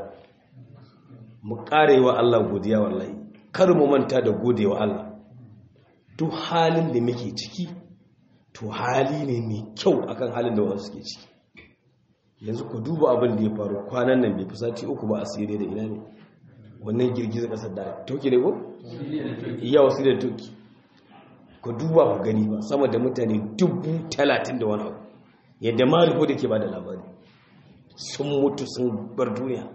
mu ƙare wa Allah godiya wallahi kar mu manta da gode wa Allah duk halin da muke ciki to hali ne mai kyau akan halin da wasu suke ciki yanzu ku duba abin da ya faru kwanan nan bai fi sati uku ba a siriya da ina ne wannan girgizar ƙasar da toki ne ko? iya wasu da toki ku duba ku gani ba sama da mutane dubu talatin da wani abu yadda ma riko da ke ba da labari sun mutu sun bar duniya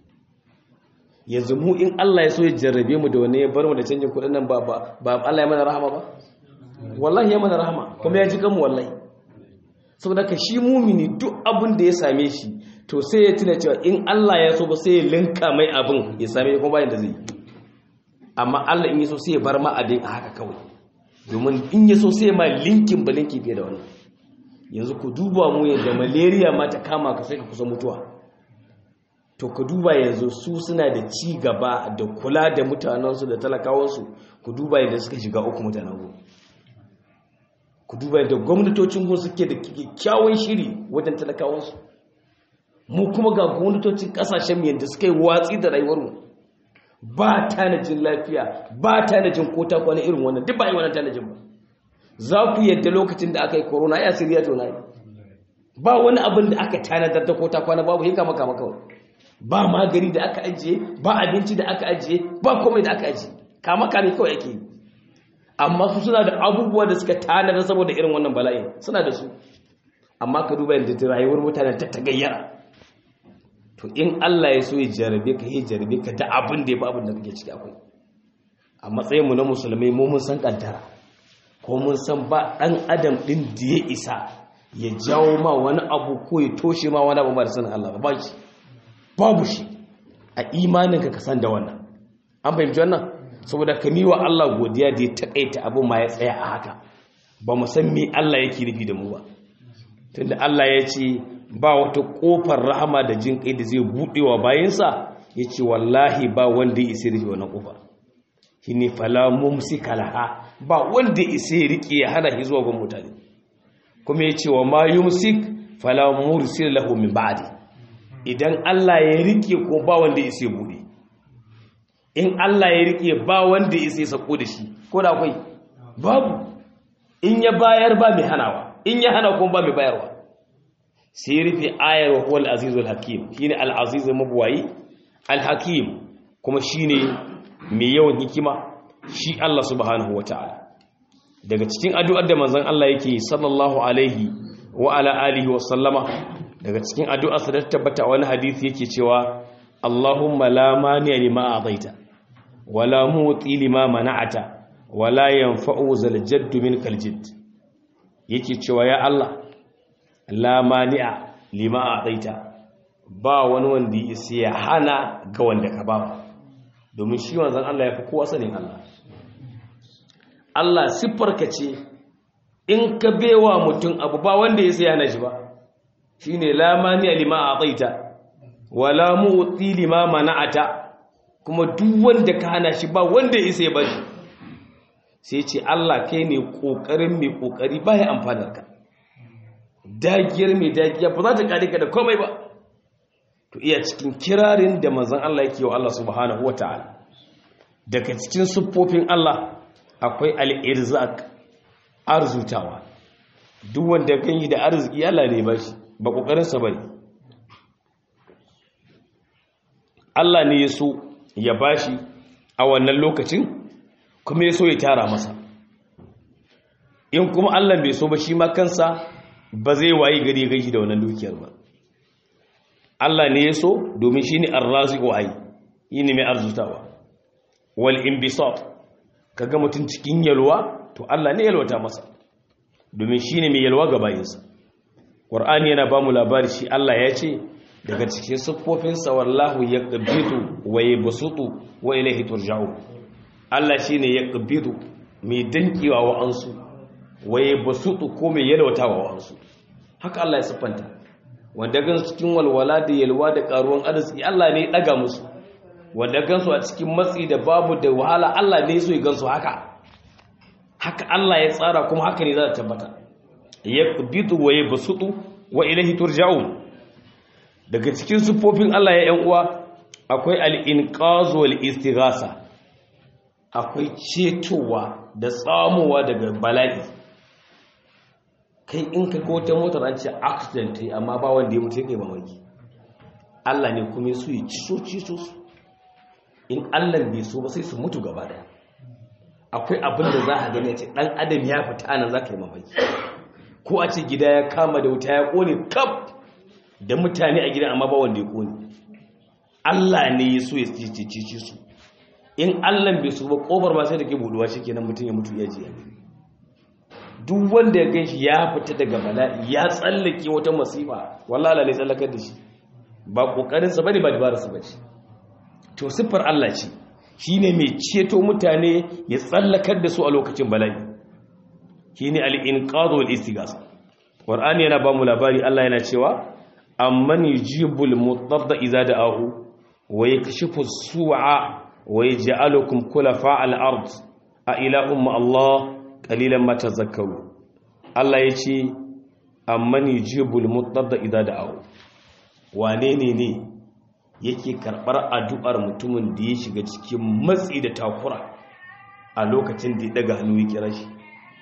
yanzu mu in Allah ya so ya jarrabe mu da wani ya bar mu da canjin kudin nan ba ba Allah ya mana rahama ba wallahi ya mana rahama kuma ya ji kanmu wallahi saboda ka shi mumini duk abin da ya same shi to sai ya tuna cewa in Allah ya so ba sai ya linka mai abin ya same kuma bayan da zai amma Allah in ya so sai ya bar ma abin a haka kawai domin in ya so sai ma linkin ba linki fiye da wannan yanzu ku duba mu yadda malaria ma ta kama ka sai ka kusa mutuwa to ku duba yanzu su suna da ci gaba da kula da mutanensu da talakawansu ku duba yadda suka shiga uku mutanen ku ku duba yadda gwamnatocin gun suke da kyakkyawan shiri wajen talakawansu mu kuma ga gwamnatocin kasashen mu yadda suka yi watsi da rayuwarmu ba tanajin lafiya ba tanajin kota kwana irin wannan duk ba yi wannan tanajin ba za ku yadda lokacin da aka yi corona ya siriya to na yi ba wani abin da aka tanadar da kota kwana babu hinka maka maka ba magani da aka ajiye ba abinci da aka ajiye ba komai da aka ajiye kama kame kawai ake yi amma su suna da abubuwa da suka tanada saboda irin wannan bala'i suna da su amma ka duba yadda rayuwar mutanen ta tagayyara to in Allah ya so ya jarabe ka ya jarabe ka da abin da ya fi abin da kake ciki akwai a matsayinmu na musulmai mu mun san kaddara ko mun san ba dan adam din da ya isa ya jawo ma wani abu ko ya toshe ma wani abu ba da sanin Allah ba shi babu shi a imaninka ka san da wannan an fahimci wannan saboda ka wa Allah godiya da ya taƙaita abin ma ya tsaya a haka ba mu san me Allah yake nufi da mu ba tunda Allah ya ce ba wata ƙofar rahama da jin kai da zai buɗe wa bayansa ya ce wallahi ba wanda ya isa rufe wannan ƙofar shi ne fala mumsika laha ba wanda ya isa ya riƙe ya hana shi zuwa gun mutane kuma ya ce wa ma yumsik fala mursil lahu min ba'di idan Allah ya riƙe ko ba wanda ya isa ya buɗe in Allah ya rike ba wanda ya sai sako da shi ko da akwai babu in ya bayar ba mai hanawa in ya hana kuma ba mai bayarwa sai rufe ayar wa huwal azizul hakim shine al aziz mabwayi al hakim kuma shine mai yawan hikima shi Allah subhanahu wataala daga cikin addu'ar da manzon Allah yake sallallahu alaihi wa ala alihi wa sallama daga cikin addu'ar sa da tabbata wani hadisi yake cewa Allahumma la mani'a lima a'taita wala muti lima mana'ata wala yanfa'u zal jadd minkal jidd yake cewa ya Allah la mani'a lima a'taita ba wani wanda yake ya hana ga wanda ka ba domin shi wanzan Allah yafi kowa sanin Allah Allah siffarka ce in ka bewa mutum abu ba wanda ya sai hana shi ba shine la mani'a lima a'taita wala muti lima mana'ata kuma duk wanda ka hana shi ba wanda ya isa ya bashi sai ce Allah kai ne kokarin mai kokari ba ya amfanar ka dagiyar mai dagiya ba za ta kare ka da komai ba to iya cikin kirarin da manzon Allah yake wa Allah subhanahu wataala daga cikin siffofin Allah akwai al-irzaq arzutawa duk wanda kan yi da arziki Allah ne ba shi ba kokarin sa bane Allah ne ya so ya bashi a wannan lokacin kuma ya so ya tara masa in kuma Allah bai so ba shi ma kansa ba zai wayi gari ya gaji da wannan dukiyar ba Allah ne ya so domin shi ne arraziqu ai yi ne mai arzutawa wal inbisat kaga mutum cikin yalwa to Allah ne yalwata masa domin shi ne mai yalwa ga bayinsa Qur'ani yana ba mu labari shi Allah ya ce daga cikin siffofinsa wallahu ya ƙabitu wa ya basutu wa ilaihi turja'u Allah shi ne ya ƙabitu mai dankewa wa'ansu wa ya basutu ko mai yalwata wa wa'ansu haka Allah ya siffanta wanda gan cikin walwala da yalwa da karuwan arziki Allah ne ya daga musu wanda gan su a cikin matsi da babu da wahala Allah ne so ya gan su haka haka Allah ya tsara kuma haka ne za ta tabbata yaqbidu wa yabsutu wa ilayhi turja'un daga cikin sufofin Allah ya yan uwa akwai al-inqaz wal istighasa akwai cetowa da tsamowa daga bala'i kai in ka ga wata motar an ce accident yi amma ba wanda ya mutu yake mamaki Allah ne kuma su yi ciso ciso su in Allah bai so ba sai su mutu gaba daya akwai abin da za a gani ce dan adam ya fita nan za ka yi mamaki ko a ce gida ya kama da wuta ya kone kaf da mutane a gidan amma ba wanda ya kone Allah ne ya so ya cici su in Allah bai so ba kofar ma sai da ke buduwa shikenan mutum ya mutu ya ji ya duk wanda ya ganshi ya fita daga bala'i ya tsallake wata masifa wallahi Allah ne tsallakar da shi ba kokarin sa bane ba dabarar sa bace to siffar Allah ce shine mai ceto mutane ya tsallakar da su a lokacin bala'i shine al-inqadhu wal istighasa qur'ani yana ba mu labari Allah yana cewa amman yujibul mutarda idza da'ahu wa yakshifu as-su'a wa yaj'alukum khulafa al-ard a ilahum ma Allah qalilan ma tazakkaru Allah yace amman yujibul mutarda idza da'ahu wane ne ne yake karbar addu'ar mutumin da ya shiga cikin matsi da takura a lokacin da ya daga hannu ya kira shi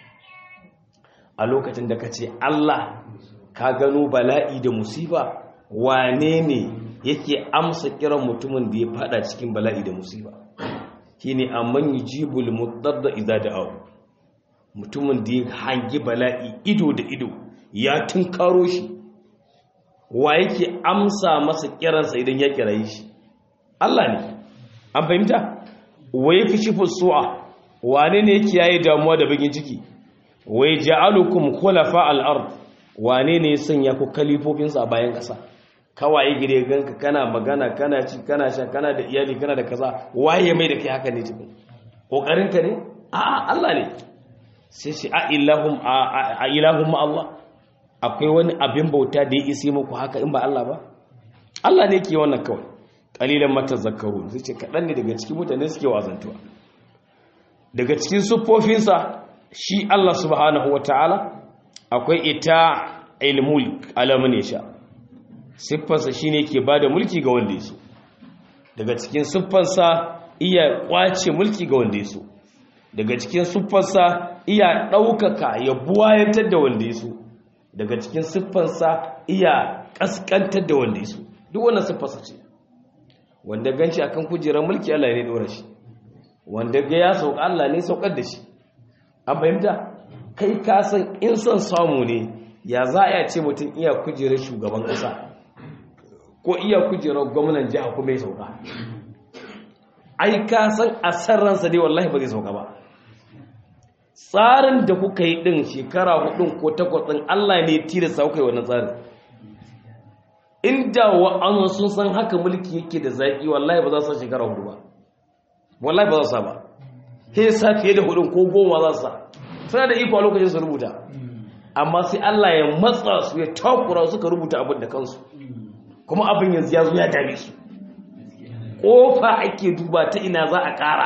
a lokacin da ka ce Allah ka gano bala'i da musiba wane ne yake amsa kiran mutumin da ya fada cikin bala'i da musiba shi ne amman yi jibul mutar da iza da abu mutumin da ya hangi bala'i ido da ido ya tunkaro shi wa yake amsa masa kiransa idan ya kiraye shi Allah ne an fahimta wa ya fi shi fusu'a wane ne yake yayi damuwa da bagin ciki wai ja'alukum khulafa al-ard wane ne ya sanya ku kalifofinsa a bayan ƙasa kawai gire ganka kana magana kana ci kana sha kana da iyali kana da kaza waye mai da kai haka ne cikin kokarin ka ne a Allah ne sai shi a ilahum a ilahum ma Allah akwai wani abin bauta da ya isi muku haka in ba Allah ba Allah ne ke wannan kawai qalilan matazakkarun sai ce kadan ne daga cikin mutane suke wazantuwa daga cikin siffofinsa shi Allah subhanahu wa ta'ala akwai ita ilmulk alamun sha siffarsa shi ne ke ba da mulki ga wanda ya so daga cikin siffarsa iya kwace mulki ga wanda ya so daga cikin siffarsa iya ɗaukaka ya buwayantar da wanda ya so daga cikin siffarsa iya ƙasƙantar da wanda ya so duk wannan siffarsa ce wanda ganci akan kujerar mulki Allah ne ɗora shi wanda ga ya sauka Allah ne saukar da shi an fahimta kai ka san in son samu ne ya za a ce mutum iya kujerar shugaban ƙasa ko iya kujerar gwamnan jiha kuma ya sauka ai ka san a sarransa dai wallahi ba zai sauka ba tsarin da kuka yi ɗin shekara hudun ko takwas ɗin Allah ne tilasta kuka yi wannan tsarin inda wa'ansu sun san haka mulki yake da zaƙi wallahi ba za su shekara hudu ba wallahi ba za su ba sai sa fiye da hudun ko goma za su sa suna da iko a lokacin su rubuta amma sai Allah ya matsa su ya takura suka rubuta abin da kansu kuma abin yanzu ya zo ya dame su kofa ake duba ta ina za a ƙara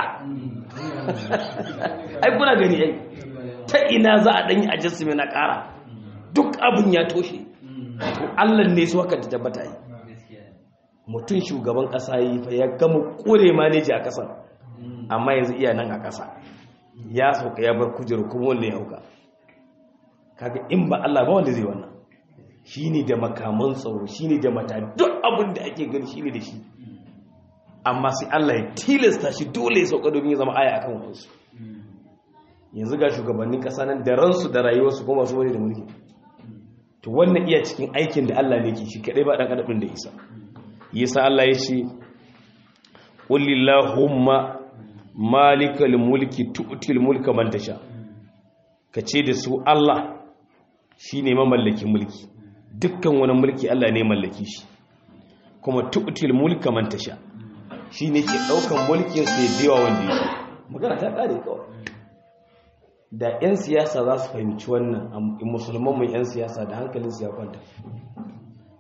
ai kuna gani ai ta ina za a ɗanyi adjustment na ƙara duk abin ya toshe to Allah ne su haka ta tabbata yi mutum shugaban ƙasa yi fa ya gama ƙure maneji a ƙasar amma yanzu iya nan a ƙasa ya sauka ya bar kujeru kuma wanda ya hauka kaga in ba Allah ba wanda zai wannan shine da makaman tsaro shine da mata duk abin da ake gani shine da shi amma sai Allah ya tilasta shi dole ya sauka domin ya zama aya akan wasu yanzu ga shugabannin ƙasa nan da ransu da rayuwarsu kuma su wani da mulki to wannan iya cikin aikin da Allah ne ke shi kadai ba dan adabin da isa yasa Allah ya ce qul lillahumma malikal mulki tu'til mulka man tasha kace da su Allah shine mamallakin mulki dukkan wani mulki Allah ne mallaki shi kuma tu'til mulka man tasha shine ke daukan mulkin sa ya biya wanda yake magana ta kare kawai da yan siyasa za su fahimci wannan musulman mu yan siyasa da hankalin su ya kwanta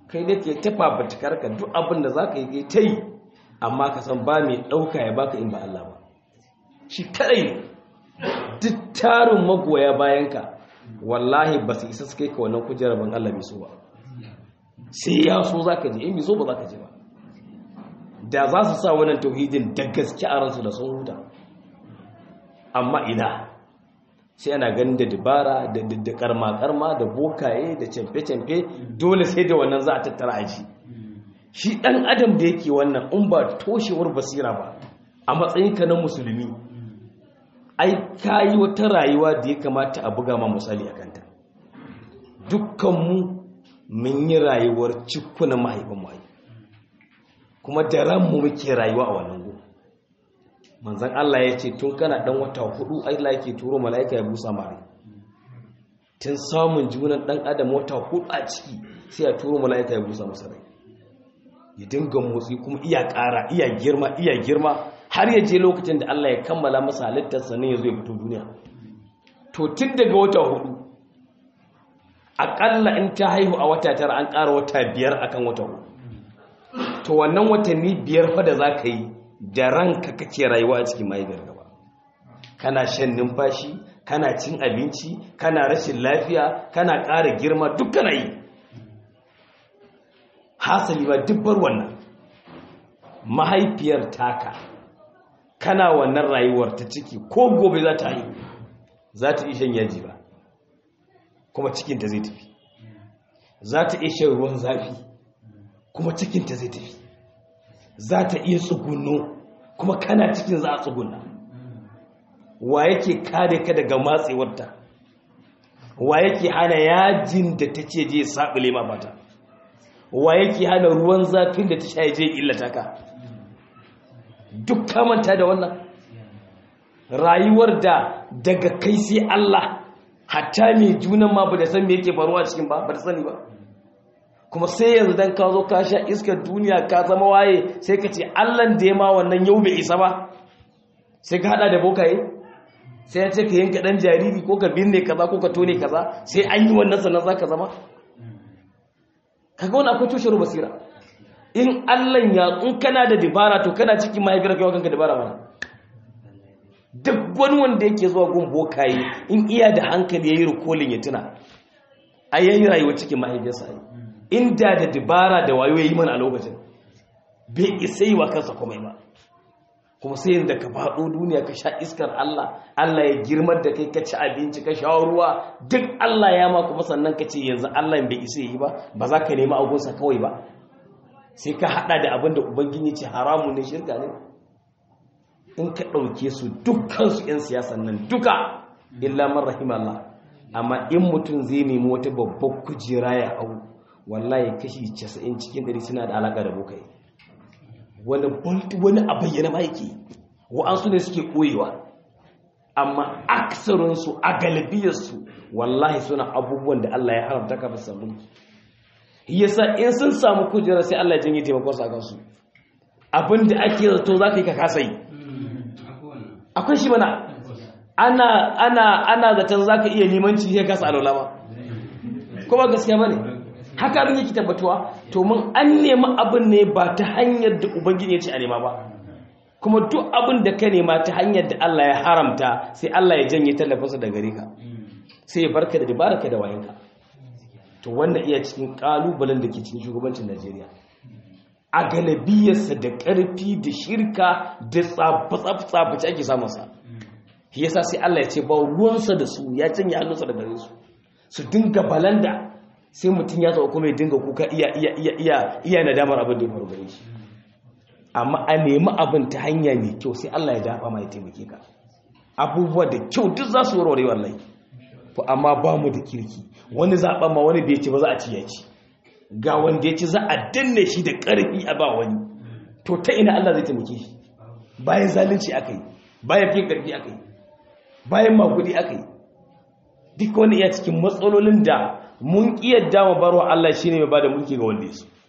kai da ke tafa batukar ka duk abin da za ka yi ta yi amma ka san ba mai ɗauka ya baka in ba Allah ba shi kadai ne duk tarin magoya bayanka wallahi ba su isa su kai ka wannan kujerar ban Allah bai so ba sai ya so za ka je in bai so ba za ka je ba da za su sa wannan tauhidin da gaske a ransu da sun huta amma ina sai ana ganin da dabara da karma-karma da bokaye da camfe-camfe dole sai da wannan za a tattara aji shi ɗan adam da yake wannan in ba toshewar basira ba a matsayinka na musulmi ai ka yi wata rayuwa da ya kamata a buga ma misali a kanta dukkanmu mun yi rayuwar cikunan mahaifin mu kuma da ranmu muke rayuwa a wannan gu manzan Allah ya ce tun kana dan wata hudu Allah yake turo mala'ika ya busa mare tun samun junan dan adam wata hudu a ciki sai ya turo mala'ika ya busa masa rai ya dinga motsi kuma iya ƙara iya girma iya girma har ya je lokacin da Allah ya kammala masa halittar sannan ya zo ya fito duniya to tun daga wata hudu aƙalla in ta haihu a wata tara an ƙara wata biyar akan wata hudu to wannan watanni biyar fa da za ka yi da ranka kake rayuwa a cikin mahaifiyar gaba kana shan numfashi kana cin abinci kana rashin lafiya kana ƙara girma duk kana yi hasali ba dubbar wannan mahaifiyar taka kana wannan rayuwar ta ciki ko gobe za ta yi za ta iya shan yaji ba kuma cikinta zai tafi za ta iya shan ruwan zafi kuma cikinta zai tafi za ta iya tsugunno kuma kana cikin za a tsugunna wa yake kare ka daga matsewarta wa yake hana yajin da ta ce je saɓile ma mata wa yake hana ruwan zafin da ta sha je illata ka duk kamanta da wannan rayuwar da daga kai sai Allah hatta mai junan ma ba da san me yake faruwa cikin ba ba da sani ba kuma sai yanzu dan ka zo ka sha iskar duniya ka zama waye sai ka ce allan da ya ma wannan yau bai isa ba sai ka hada da bokaye sai ya ce ka yanka dan jariri ko ka binne kaza ko ka tone kaza sai an yi wannan sannan za ka zama kaga wani akwai tushen basira in allan ya in kana da dabara to kana cikin mahaifiyar kai kanka dabara mana duk wani wanda yake zuwa gun bokaye in iya da hankali yayi rikolin ya tuna a yayi rayuwa cikin mahaifiyarsa inda da dabara da wayo yayi mana a lokacin bai isa yi wa kansa komai ba kuma sai yanzu ka faɗo duniya ka sha iskar Allah Allah ya girmar da kai ka ci abinci ka sha ruwa duk Allah ya ma kuma sannan ka ce yanzu Allah bai isa yi ba ba za ka nemi agunsa kawai ba sai ka haɗa da abin da ubangiji ce haramun ne shirka ne in ka ɗauke su dukkansu 'yan siyasan nan duka illa man rahim Allah amma in mutum zai nemi wata babbar kujera ya hau wallahi kashi 90 cikin 100 suna da alaka da bokai wani wani a bayyana ma yake wa'ansu ne suke koyewa amma aksarinsu a galibiyarsu wallahi suna abubuwan da Allah ya haramta ka fi samu yasa in sun samu kujera sai Allah ya janye taimakon sa kansu abinda ake zato za ka yi ka kasa yi akwai shi mana ana ana ana zaton za ka iya limanci sai kasa alola ba kuma gaskiya ba ne haka abin yake tabbatuwa to mun an nemi abin ne ba ta hanyar da ubangiji ya ce a nema ba kuma duk abin da ka nema ta hanyar da Allah ya haramta sai Allah ya janye tallafinsa da gare ka sai ya barka da dabaraka da wayanka to wannan iya cikin kalubalen da ke cikin shugabancin Najeriya a galabiyarsa da ƙarfi da shirka da tsafe-tsafe ake samunsa shi yasa sai Allah ya ce ba ruwansa da su ya canye hannunsa da gare su su dinga balanda sai mutum ya tsawo kuma ya dinga kuka iya iya iya iya iya nadamar abin da ya faru gare shi amma a nemi abin ta hanya mai kyau sai Allah ya dafa ma ya taimake ka abubuwa da kyau duk za su warware wallahi to amma ba mu da kirki wani zaɓen ma wani da ya ci ba za a ci ya ci ga wanda ya ci za a danne shi da ƙarfi a ba wani to ta ina Allah zai taimake shi bayan zalunci aka yi bayan fin ƙarfi aka yi bayan makudi aka yi duk wani iya cikin matsalolin da mun ƙiyar dama barwa Allah shi ne mai ba da mulki ga wanda ya so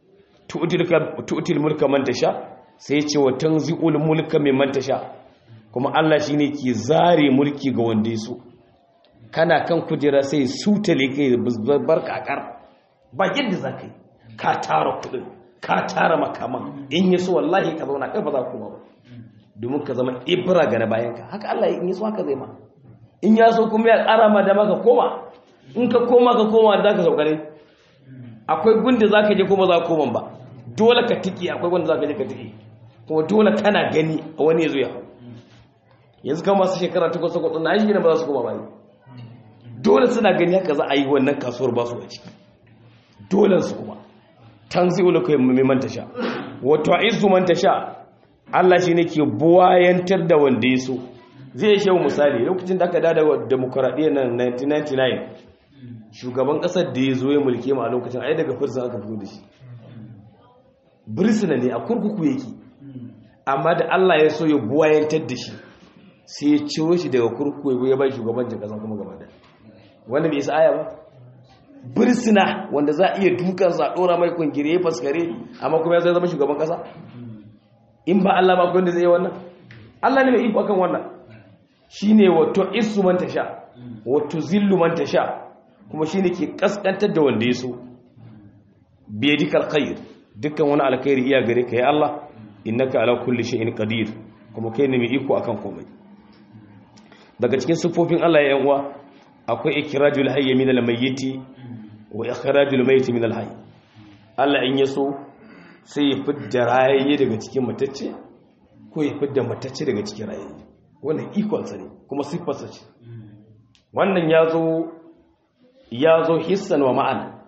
tu'util mulka man tasha sai ya ce wa tanzi'ul mulka mimman tasha kuma Allah shi ne ke zare mulki ga wanda ya so kana kan kujera sai sutale kai bar kakar ba yadda za ka yi ka tara kudin ka tara makaman in yi so wallahi ka zauna kai ba za ku ba domin ka zama ibra ga na bayanka haka Allah in yi so haka zai ma in ya so kuma ya ƙara ma da maka koma in ka koma ka koma da za ka saukare akwai gunda za ka je kuma za ka koma ba dole ka tiki akwai wanda za ka je ka tiki kuma dole kana gani a wani ya zo ya hau yanzu kan masu shekara takwas takwas na shi ba za su koma ba ne dole suna gani haka za a yi wannan kasuwar ba su a ciki dole su kuma tanzi ulu kai mai manta sha wato izu manta sha Allah shi ne ke buwayantar da wanda ya so zai shehu misali lokacin da aka dada wa demokuraɗiyya nan 1999 shugaban ƙasar da ya zo ya mulke ma a lokacin ai daga firsa aka fito da shi birsina ne a kurkuku yake amma da Allah ya so ya buwayantar da shi sai ya ciro shi daga kurkuku ya bai shugabancin ƙasa kuma gaba da wanda bai isa aya ba birsina wanda za a iya dukansa a ɗora mai kungire ya faskare amma kuma ya zai zama shugaban ƙasa in ba Allah ba wanda zai yi wannan Allah ne mai iko akan wannan shine wato isu man tasha wato zillu man tasha kuma shine ke kaskantar da wanda ya so biyadikal khair dukkan wani alkhairi iya gare ka ya Allah innaka ala kulli shay'in qadir kuma kai ne mai iko akan komai daga cikin sifofin Allah ya yan uwa akwai ikirajul hayy min al-mayyiti wa ikhrajul mayyit min al-hayy Allah in yaso sai ya fidda rayayye daga cikin matacce ko ya fidda matacce daga cikin rayayye wannan ikon sa ne kuma siffar sa ce wannan yazo yazo hissan wa ma'ana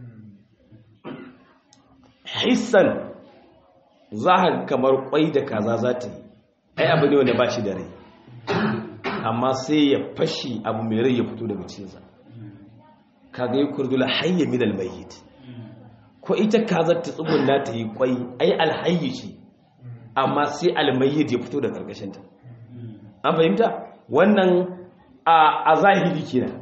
hissan za kamar kwai da kaza za ta yi ai abu ne wanda ba shi da rai amma sai ya fashi abu mai rai ya fito daga cikinsa kaga yi kurdula hayya min almayyit ko ita kazar ta tsugunna ta yi kwai ai alhayyi ce amma sai almayyit ya fito daga karkashinta an fahimta wannan a zahiri kenan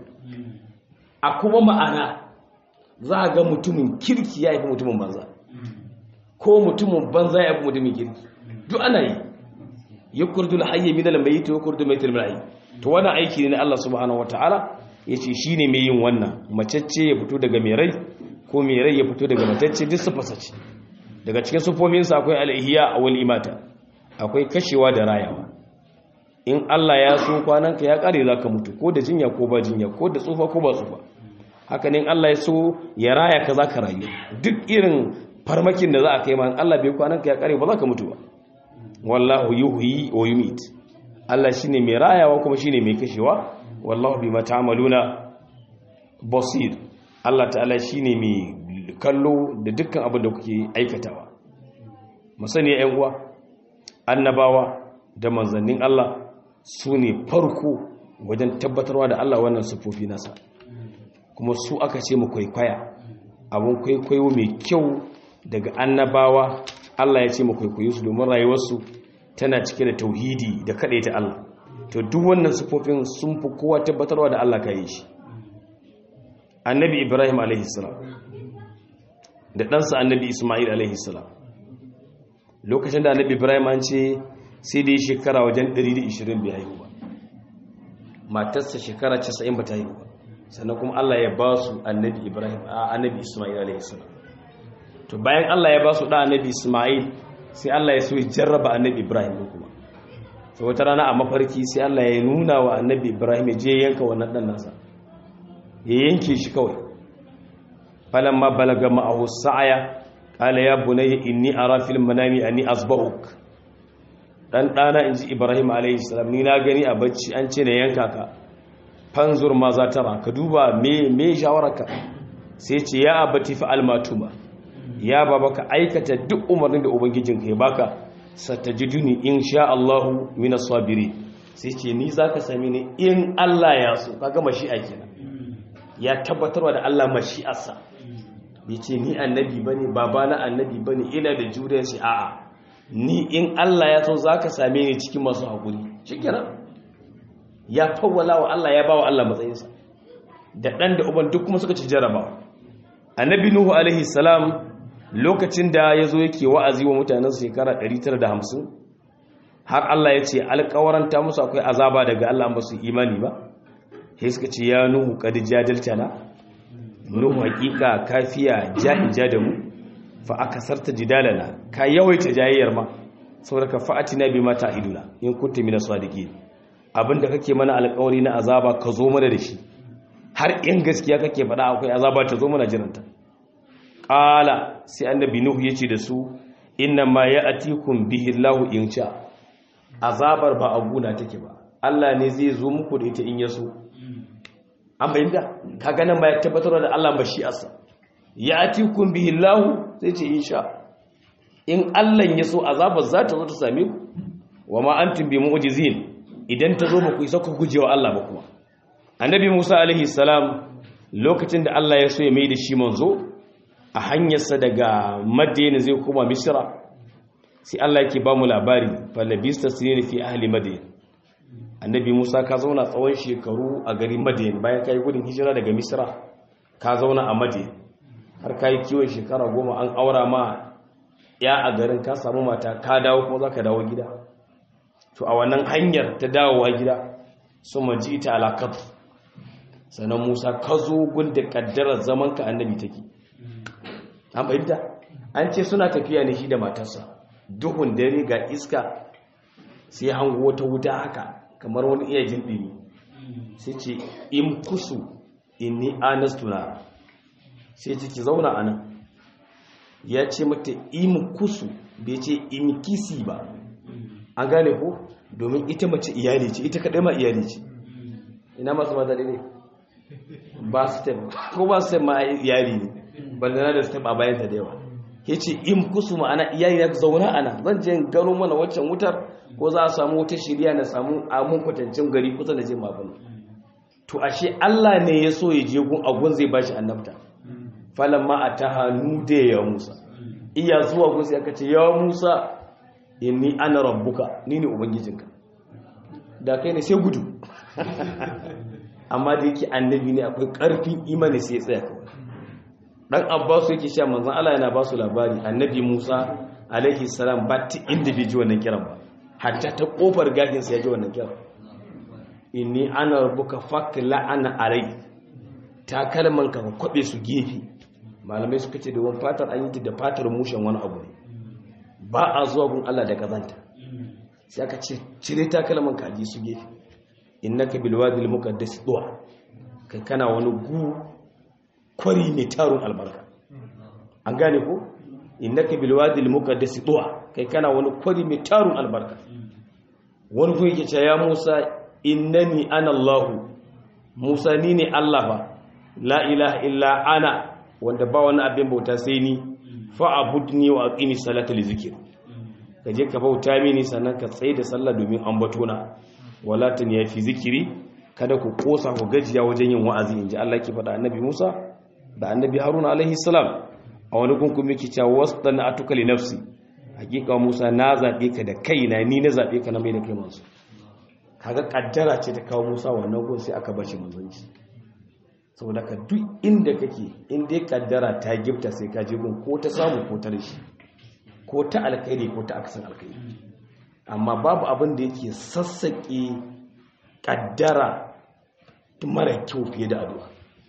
a kuma ma'ana za a ga mutumin kirki ya yi mutumin banza ko mutumin banza ya fi mutumin kirki duk ana yi yukurdul hayy min al-mayyit wa yukurdul mayyit min al to wannan aiki ne na Allah subhanahu wataala yace shine mai yin wannan macecce ya fito daga mai rai ko mai rai ya fito daga matacce duk su fasace daga cikin sufofin sa akwai al-ihya wal imata akwai kashewa da rayawa in Allah ya so kwananka ya kare zaka mutu ko da jinya ko ba jinya ko da tsufa ko ba tsufa haka ne in Allah ya so ya raya ka zaka rayu duk irin farmakin da za a kai ma in Allah bai kwananka ya kare ba zaka mutu ba wallahu yuhyi wa yumit Allah shine mai rayawa kuma shine mai kashewa wallahu bima ta'maluna basir Allah ta'ala shine mai kallo da dukkan abin da kuke aikatawa musani ƴan uwa annabawa da manzannin Allah su ne farko wajen tabbatarwa da Allah wannan sufofi nasa kuma su aka ce mu kwaikwaya abun kwaikwayo mai kyau daga annabawa Allah ya ce mu kwaikwayo su domin rayuwarsu tana cike da tauhidi da ta Allah to duk wannan sifofin sun fi kowa tabbatarwa da Allah ka yi shi annabi Ibrahim alaihissalam da ɗansa annabi Ismail alaihissalam lokacin da annabi Ibrahim an ce sai da yi shekara wajen 120 bai haihu ba matarsa shekara 90 ba ta haihu ba sannan kuma Allah ya ba su annabi Ibrahim a annabi Ismail alaihissalam to bayan Allah ya ba su da annabi Ismail sai Allah ya so ya jarraba annabi Ibrahim kuma sai wata rana a mafarki sai Allah ya nuna wa annabi Ibrahim ya je yanka wannan dan nasa ya yanke shi kawai falamma balaga ma'ahu sa'aya qala ya bunayya inni ara fil manami anni asba'uk dan dana inji Ibrahim alayhi salam ni na gani a bacci an ce na yanka ka fanzur ma za ta ka duba me me shawararka sai ce ya abati fa almatuma ya baba ka aikata duk umarnin da ubangijinka ya baka satajiduni insha Allahu minas sabiri sai ce ni zaka sami ni in Allah ya so kaga mashi'a kenan ya tabbatarwa da Allah mashi'arsa bai ce ni annabi bane baba na annabi bane ina da juriyar shi a'a ni in Allah ya so zaka same ni cikin masu hakuri shikenan ya fawwala wa Allah ya bawa Allah matsayinsa da dan da uban duk kuma suka ci jarabawa annabi nuhu alaihi salam lokacin da ya zo yake wa'azi wa mutanen shekara 950 har Allah ya ce alƙawaranta musu akwai azaba daga Allah ba su imani ba sai suka ce ya nuhu qad jadaltana nuhu hakika kafiya jahija da mu fa akasarta jidalana ka yawaita jayayyar ma saboda ka fa'atina bima ta'iduna in kunta minas sadiqin abinda kake mana alƙawari na azaba ka zo mana da shi har in gaskiya kake faɗa akwai azaba ta zo mana jiranta qala sai annabi nuhu yace da su inna ma ya'tikum bihi Allahu in sha azabar ba a guna take ba Allah ne zai zo muku da ita in ya so an bayyana kaga nan ba ya tabbatar da Allah ba shi asa ya'tikum bihi Allahu sai ce insha in Allah ya so azabar za ta zo ta same ku wa ma antum bi mu'jizin idan ta zo ba ku isa ku gujewa Allah ba kuma annabi Musa alaihi salam lokacin da Allah ya so ya mai da shi manzo a hanyarsa daga Madina zai koma Misra sai Allah yake ba mu labari falabista sinina fi ahli Madina annabi Musa ka zauna tsawon shekaru a garin Madina bayan kai gudun hijira daga Misra ka zauna a Madina har kai kiwon shekara goma an aura ma ya a garin ka samu mata ka dawo kuma zaka dawo gida to a wannan hanyar ta dawowa gida su maji ta alaƙar sannan musa ka zo gunda ƙaddarar zamanka annabi take an fahimta an ce suna tafiya ne shi da matarsa duhun dare ga iska sai hango wata wuta haka kamar wani iya jin ɗini sai ce in kusu in ni anastuna sai ce ki zauna a nan ya ce mata in kusu bai ce in kisi ba an gane ko domin ita mace iyali ce ita kaɗai ma iyali ce ina masu mata ne ba su step ko ba su step ma iyali ne bandana da step a bayanta da yawa ya ce in kusu ma'ana iyali na zauna ana zan je gano mana waccan wutar ko za a samu wata shirya na samu amun kwatancin gari kusa da je mabana to ashe Allah ne ya so ya je gun agun zai bashi annabta falamma ataha nude ya Musa iya zuwa gun sai aka ce ya Musa inni ana rabbuka ni ne ubangijinka da kai ne sai gudu amma da yake annabi ne akwai karfin imani sai tsaya kawai dan abbasu yake cewa manzon Allah yana ba su labari annabi Musa alaihi salam ba ta inda bai ji wannan kiran ba hatta ta kofar gagin sa ya ji wannan kiran inni ana rabbuka fakla ana alai ta kalman ka kwabe su gefe malamai suka ce da wani fatar an yi ta da fatar mushen wani abu ne ba a zuwa gun Allah da kazanta sai aka ce cire takalman kaji su gefe innaka bil wadi al muqaddas du'a kai kana wani gu kwari ne tarun albarka an gane ko innaka bil wadi al muqaddas du'a kai kana wani kwari mai tarun albarka wani ko yake cewa ya Musa innani ana Allah Musa ni ne Allah ba la ilaha illa ana wanda ba wani abin bauta sai ni fa'abudni wa aqimi salata li zikri kaje ka bauta mini sannan ka tsaye da sallah domin ambatona wala tun ya fi zikiri kada ku kosa ku gajiya wajen yin wa'azi inji Allah ke faɗa annabi Musa da annabi Haruna alaihi salam a wani gungun miki cewa wasdana atuka li nafsi hakika Musa na zabe ka da kaina ni na zabe ka na mai da kai manzo kaga kaddara ce ta kawo Musa wannan gun sai aka bashi manzanci saboda ka duk inda kake in dai kaddara ta gifta sai ka je gun ko ta samu ko ta rashi ko ta alkhairi ko ta akasin alkhairi amma babu abin da yake sassaƙe kaddara mara kyau fiye da addu'a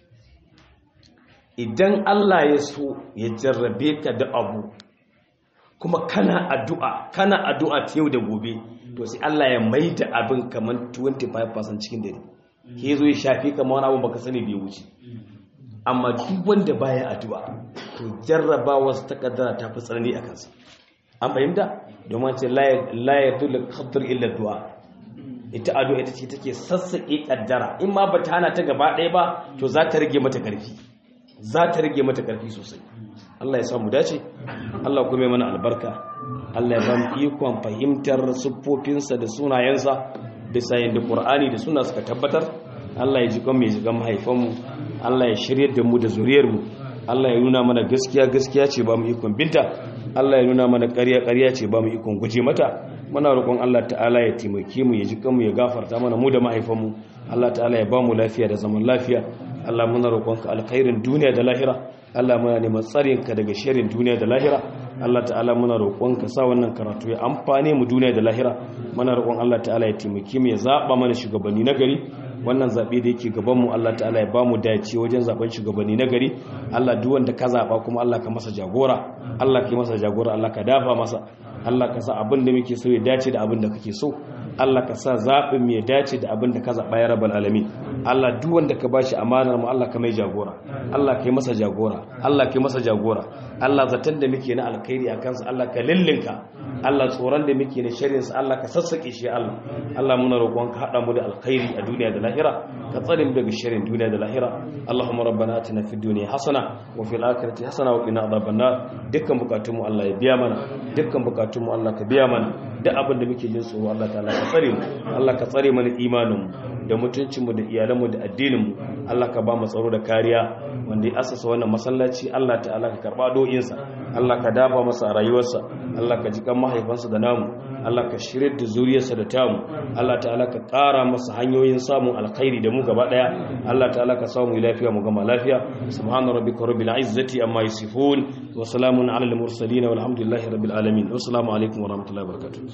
idan Allah ya so ya jarrabe ka da abu kuma kana addu'a kana addu'a ta yau da gobe to sai Allah ya maida abin kamar 25% cikin dare ke zo ya shafi kamar wani abu baka sani bai wuce amma duk wanda baya addu'a to jarrabawa su takaddara ta fi tsanani a kansa an fahimta domin ce la ya dole kaddar illa du'a ita addu'a ita ce take sassaƙe kaddara in ma bata hana ta gaba ɗaya ba to za ta rage mata ƙarfi za ta rage mata ƙarfi sosai Allah ya samu dace Allah kuma mana albarka Allah ya bamu ikon fahimtar siffofinsa da sunayensa bisa yadda Qur'ani da suna suka tabbatar Allah ya ji kan mai jigan mahaifanmu Allah ya shirye da mu da zuriyarmu Allah ya nuna mana gaskiya gaskiya ce ba mu ikon binta Allah ya nuna mana ƙarya ƙarya ce ba mu ikon guje mata muna roƙon Allah ta'ala ya taimake mu ya ji kanmu ya gafarta mana mu da mahaifanmu Allah ta'ala ya ba mu lafiya da zaman lafiya Allah muna roƙonka alkhairin duniya da lahira Allah muna neman tsarinka daga sharrin duniya da lahira Allah ta'ala muna roƙon ka sa wannan karatu ya amfane mu duniya da lahira muna roƙon Allah ta'ala ya taimake mu ya zaba mana shugabanni na gari wannan zabe da yake gaban mu Allah ta'ala ya ba mu dace wajen zaben shugabanni na gari Allah duk wanda ka zaba kuma Allah ka masa jagora Allah ka yi masa jagora Allah ka dafa masa Allah ka sa abin da muke so ya dace da abin da kake so Allah ka sa zaɓin mai dace da abin da ka zaɓa ya rabar alamin Allah duk wanda ka bashi amanar mu Allah ka mai jagora Allah ka yi masa jagora Allah ka yi masa jagora Allah zaton da muke na alkhairi a kansa Allah ka lillinka Allah tsoron da muke na shirin sa Allah ka sassake shi Allah Allah muna roƙon ka hada mu da alkhairi a duniya da lahira ka tsare mu daga shirin duniya da lahira Allahumma rabbana atina fid dunya hasana wa fil akhirati hasana wa qina adhaban nar dukkan bukatun mu Allah ya biya mana dukkan bukatun mu Allah ka biya mana duk abin da muke jin tsoro Allah ta'ala ka tsare mu Allah ka tsare mana imanin mu da mutuncin mu da iyalan mu da addinin mu Allah ka ba mu tsaro da kariya wanda ya asasa wannan masallaci Allah ta'ala ka karba do'insa Allah ka dafa masa a rayuwarsa Allah ka ji kan mahaifansa da namu Allah ka shirye da zuriyarsa da tamu Allah ta'ala ka ƙara masa hanyoyin samun alkhairi da mu gaba daya Allah ta'ala ka samu lafiya mu gama lafiya subhana rabbika rabbil izzati amma yasifun wa salamun alal mursalin walhamdulillahi rabbil alamin wassalamu alaikum wa rahmatullahi wa barakatuh